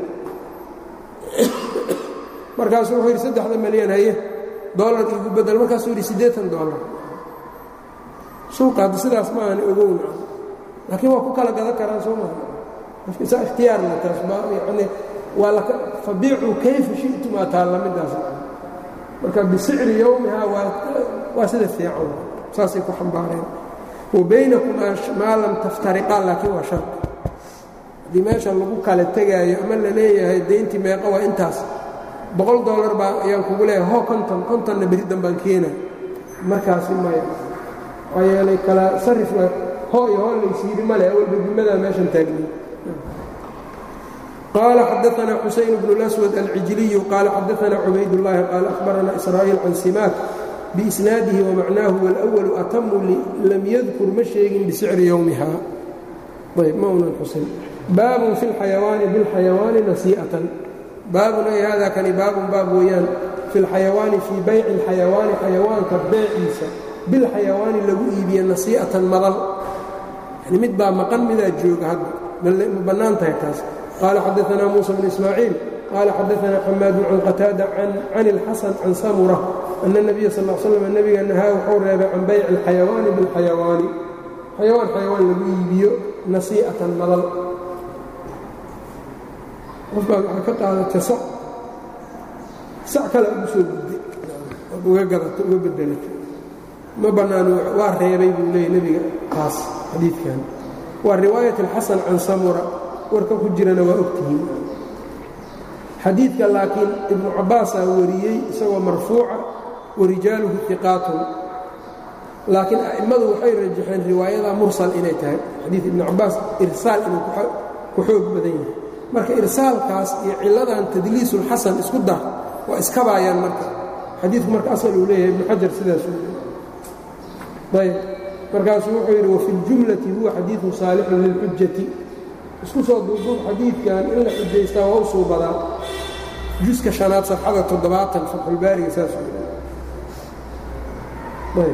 markaasuu wuxuu yidhi saddexda malyan haye dollar igu bedel markaasuu yidhi siddeetan dollar suuqa hadda sidaas ma aana ogowna laakiin waa ku kala gadan karaan soo maa qofka isaa ikhtiyaarna taas yani waa laka fabiicuu kayfa shi'tum aa taalla midaas marka bisicri yowmiha waa waa sida fiican saasay ku xambaareen wa baynakumaa maa lam taftariqaa laakiin waa shar haddii meesha lagu kala tegaayo ama la leeyahay dayntii meeqa waa intaas boqol dollar baa ayaan kugu leeyahay ho konton kontonna beriddan baan keena markaasi maya maxaa yeelay kala sarifna ho iyo ho laysiiri male awalba dimadaa meeshan taagnay قال xدثنا xuسين بن الأسود العجلي قال xدثنا عbayd اللhi قال أخبرنا إسرائيل عن سiماك بإسناaده ومعناه والأول أتم lm ydkر ma sheegin بسعر يومها bاab في الحيوان بالحيوان نسيئة baabun ay hada kani baabun baab weeyaan في الحaيوaaن فيi bayc الحaيوaaن xayawaanka beeciisa biاlxayawaani lagu iibiye نasiiئaةan madal yani mid baa maqan midaa jooga hadda ma bannaan tahay taas قال xدثنا موسى بن إسماعيiل قال xدثنا حماad عن qتاaدة عن الxسن عن سمرة أن النبي صلى اه سلم نبga نahاa wuxuu reebay can bayc الxayawaaن bالxayawaani xayawaan xayawaan lagu iibiyo نasiiئaةan madal qof baa waxaa ka qaadatay sac sac kale ugu soo gudday ood uga gadato uga bedelatay ma bannaano waa reebay buu leeyay nebiga taas xadiidkan waa riwaayaة الxaسن can samura warka ku jirana waa ogtihiin xadiidka laakiin ibnu cabbaasaa wariyey isagoo marfuuca warijaaluhu iqaatun laakiin a'immadu waxay rajaxeen riwaayada mursal inay tahay xadiid ibnu cabbaas irsaal inuu ku xoog badan yahay marka irsaalkaas iyo cilladan tadliisulxasan isku dar waa iskabaayaan marka xadiidku marka asal uu leeyahay ibnu xajar sidaasuu ayb markaasuu wuxuu yidhi wafi اljumlati huwa xadiiثun saalixun lilxujati isku soo duuduub xadiidkan in la xujaystaa waa u suubadaa juska شhanaad safxada toddobaatan fatxulbaariga saasuu ayb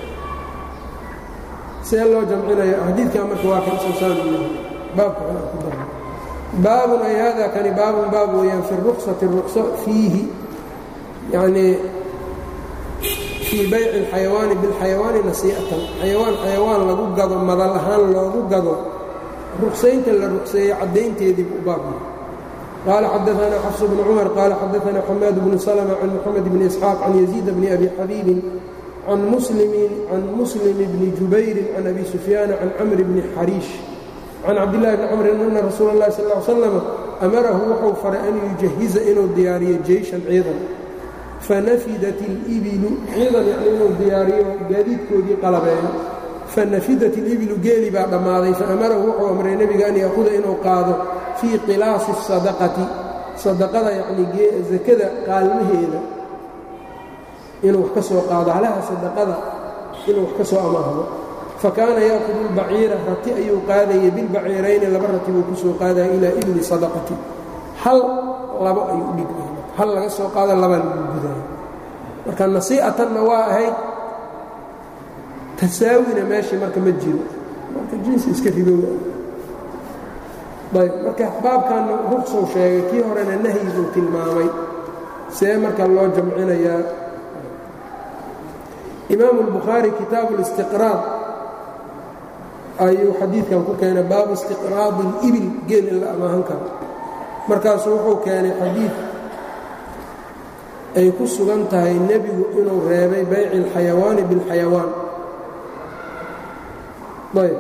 see loo jamcinaya xadiidkan marka waa kan sosaan baabka kale ku dara baabun ay hada kani baabun baab weeyaan fi الruksati الrukso fiihi yanii fii bayci اlxayawaani biاlxayawaani nasii'atan xayawaan xayawaan lagu gado madal ahaan loogu gado ruksaynta la rukseeyey caddaynteedii buu baab qaala xadaثana xafs bnu cumar qaala xadaثana xamaad bnu slma can moxamed bni isxaaq can yaziid bni abi xabiibin can muslim bni jubayrin can abi sufyaana can camr bni xariish can cabdillahi bni camrin ana rasuula اllahi sal ا slam amarahu wuxuu faray an yujahiza inuu diyaariyo jeyshan ciidan fanafidat اlibilu ciidan yani inuu diyaariyo gaadiidkoodii qalabeeyo fanafidat ilibilu geeli baa dhammaaday faamarahu wuxuu amray nebiga an yaahuda inuu qaado fii qilaasi الsadaqati sadaqada yacnii sakada qaalmaheeda inuu wax ka soo qaado halaha sadaqada inuu wax ka soo amaahdo fakaana yaakudu اlbaciira rati ayuu qaadayay bilbaciirayni laba rati buu ku soo qaadaya ilaa ibli sadaqati hal labo ayuu udhigmay hal laga soo qaado labaa lagu gudaya marka nasii'atanna waa ahayd tasaawina meeshii marka ma jiro marka jinsi iska ribow ayb marka baabkanna ruqsow sheegay kii horena nahyi buu tilmaamay see marka loo jamcinayaa imaamu اlbukhaari kitaabu اlistiqraad ayuu xadiidkan ku keenay baabu istiqraadi اlibil geel in la amaahan karo markaasuu wuxuu keenay xadiid ay ku sugan tahay nebigu inuu reebay bayci اlxayawaani biاlxayawaan ayb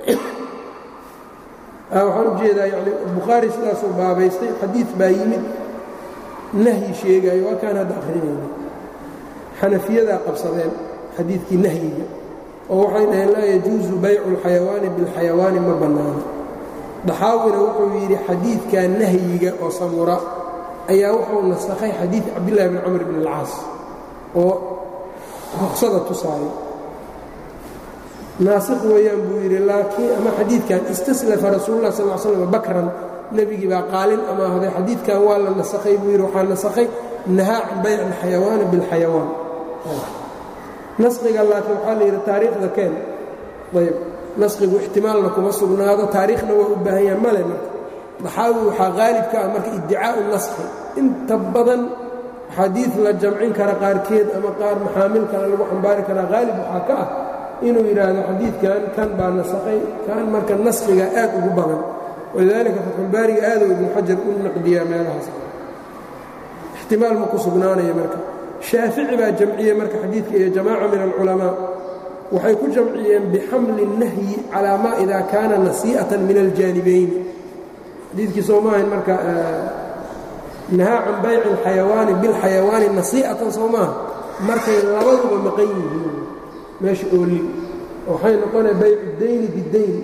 waxaan u jeedaa yani bukhaari sidaasuu baabaystay xadiid baa yimid nahyi sheegaayo waa kaan hadda akhrinayna xanafiyadaa qabsadeen xadiidkii nahyiga oo waxay dhaheen laa yajuusu baycu اlxayawaani biاlxayawaani ma bannaano daxaawina wuxuu yidhi xadiidkaa nahyiga oo samura ayaa wuxuu nasakhay xadiid cabdillahi bn camr bn اlcaas oo ruksada tusaayo naasikh weeyaan buu yidhi laakiin ama xadiidkan istaslafa rasuululah sal l slam bakran nebigii baa qaalin amaahday xadiidkan waa la nasakhay buu yidhi waxaa nasakhay nahaa can bayc alxayawaani biاlxayawaan naskhiga laakiin waxaa la yidhi taariikhda keen ayb naskhigu ixtimaalna kuma sugnaado taariikhna waa u baahan yaha male marka daxaawi waxaa qaalib ka ah marka iddicaa'u naskhi inta badan xadiid la jamcin kara qaarkeed ama qaar maxaamil kale lagu xambaari karaa qaalib waxaa ka ah inuu yidhaahdo xadiidkan kan baa nasakhay kan marka naskhiga aad ugu badan walidaalika fatxulbaariga aaduu ibnu xajar u naqdiyaa meelahaas ixtimaal ma ku sugnaanaya marka shaafici baa jamciyey marka xadiidka iyo jamaaca min alculamaa waxay ku jamciyeen bixamli الnahyi calaa maa ida kaana nasii'atan min aljaanibayni xadiidkii soo maahayn marka nahaa can bayci اlxayawaani bilxayawaani nasii'atan soo maaha markay labaduba maqan yihiin meesha ooli waxay noqonaya baycu dayni bidayn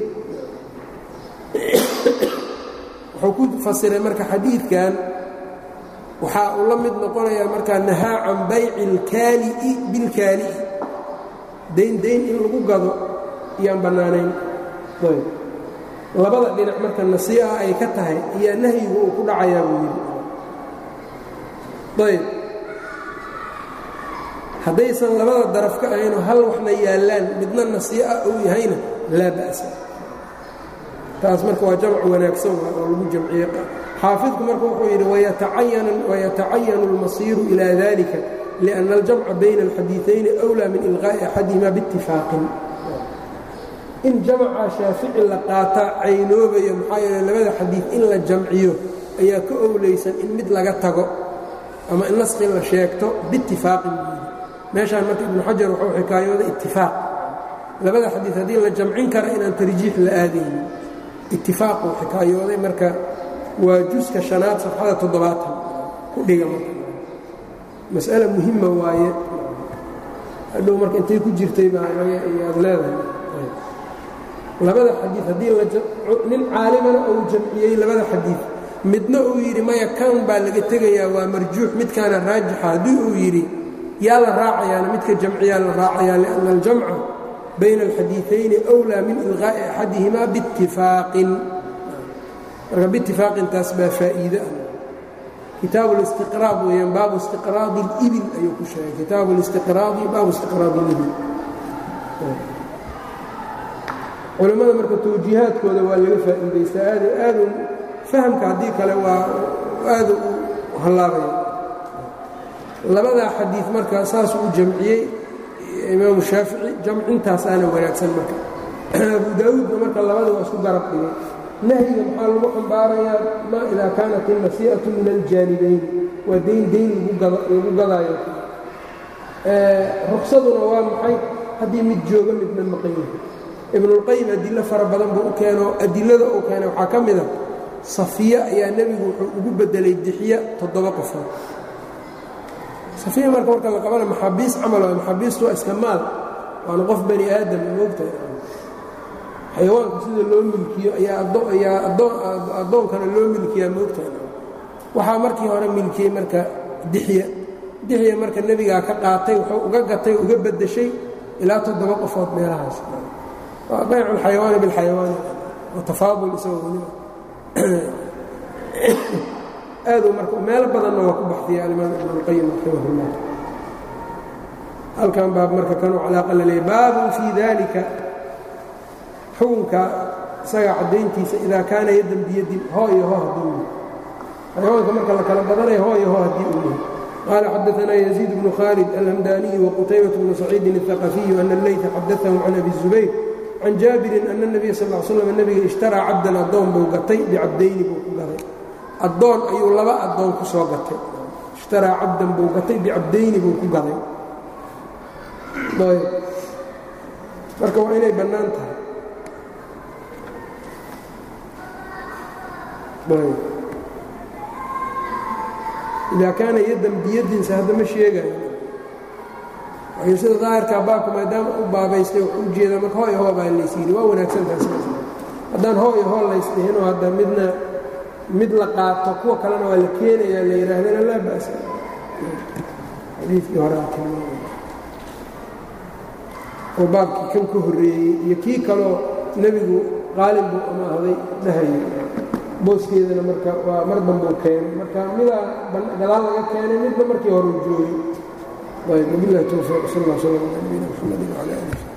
wuxuu ku fasiray marka xadiidkan waxaa uu la mid noqonayaa markaa nahaa can bayci اlkaali'i bilkaali'i dayn dayn in lagu gado iyaan bannaanayn ayb labada dhinac marka nasii'a ay ka tahay ayaa nahyigu uu ku dhacayaa buu yidhi ayb haddaysan labada daraf ka ahaynoo hal waxna yaallaan midna nasii'a uu yahayna laa ba'sa taas marka waa jamc wanaagsan waa oo lagu jamciye xaafidku marka wuxuu yidhi wayatacayanu اlmasiiru ilى dalika liأnna aljamca bayna اlxadiiثayni أwlى min ilqaa'i axadihima biاtifaaqin in jamca shaafici la qaataa caynoobayo maxaa yeele labada xadiid in la jamciyo ayaa ka owlaysan in mid laga tago ama in naskhi la sheegto biitifaaqin buu yidhi meeshaan marka ibnu xajar wuxuu xikaayooday itifaaq labada xadiid haddii la jamcin kara inaan tarjiix la aadaynin itifaaquu xikaayooday marka waa juska shanaad safxada toddobaatan ku dhiga marka mas'ale muhima waaye hadhow marka intay ku jirtay baa ayaad leedahay labada xadiid haddii nin caalimana uu jamciyey labada xadiid midna uu yidhi maya kan baa laga tegayaa waa marjuux midkaana raajixa haddii uu yidhi yaa la raacayaana midka jamciyaa la raacayaa lianna aljamca bayna alxadiiثayni أwlىa min ilqaa'i axadihima biاtifaaqin marka biitifaaqintaas baa faa'iide ah kitaabu اlistiqraad weeyaan baabu istiqraadi اlibil ayuu ku sheegay kitaabu اlistiqraadi baabu istiqraadi اlibil culimmada marka tawjiihaadkooda waa laga faa'iidaystaa aad aadu fahamka haddii kale waa aada u hallaabaya labadaa xadiid marka saasuu u jamciyey imaamu shaafici jamcintaasaana wanaagsan marka abu daawuudna marka labada waa isku garab dhigay nahyiga maxaa lagu xambaarayaa maa idaa kaanat innasii'atu min aljaanibayn waa dayn dayn lagu gadaayo ruksaduna waa maxay haddii mid jooga midna maqan yahay ibnulqayim adilo fara badan buu u keeno adilada uu keenay waxaa ka mid a safiya ayaa nebigu wuxuu ugu bedelay dixiya toddoba qofood safiya marka marka la qabana maxaabiis camal waa maxaabiistu waa iska maal waana qof bani aadam moogtahay xayawaanka sida loo milkiyo ayaa addoonkana loo milkiyaa moogtahay waxaa markii hore milkiyey marka dixya dixya marka nebigaa ka qaatay wuxuu uga gatay uga beddeshay ilaa toddoba qofood meelahaas waa baycu alxayawaani bilxayawaani wa tafaadul isagoo weliba aaduu marka meelo badanna waa ku baxdiya alimaam ibn اlqayim raximah اllah halkan baab marka kanuu calaaqa la leeyay baabun fii dalika xukunka isaga caddayntiisa idaa kaana yaddan biyadin hoo iyo hoo hadduu yahay xayawaanka marka la kala badanayo hoo iyo hoo haddii uu yahay qaala xadaثna yaزيid bnu khaalid alhamdaniyu waqutaybaة bnu saciidin الثaqafiyu ana اleyta xadaثahu can abi الزubayr can jaabirin ana الnabiya sal ا slam nebiga ishtaraa cabdan addoon buu gatay bicabdayni buu ku gaday addoon ayuu laba addoon ku soo gatay ishtaraa cabdan buu gatay bicabdayni buu ku gaday marka waa inay bannaan tahay idaa kaana yaddan biyadinsa hadda ma sheegayo waayo sida daahirkaa baabka maadaama u baabaystay wuxuu u jeedaa marka hooy hoo baa laysyidhi waa wanaagsantahay sidaas haddaan hoo iyo hoo laysdhihinoo hadda midna mid la qaato kuwa kalena waa la keenayaa la yidhaahdana laa ba'sa xadiidkii hore aa tilmaamay oo baabkii kan ka horreeyey iyo kii kaloo nebigu qaalin buu amaahday dhahayay booskeedana marka waa mar danbuu keenay marka midaa gadaal laga keenay midba markii hore u joogay ayb wabilahi towfiiq sal اlla sl ala nabiyina mxamadi wcala alih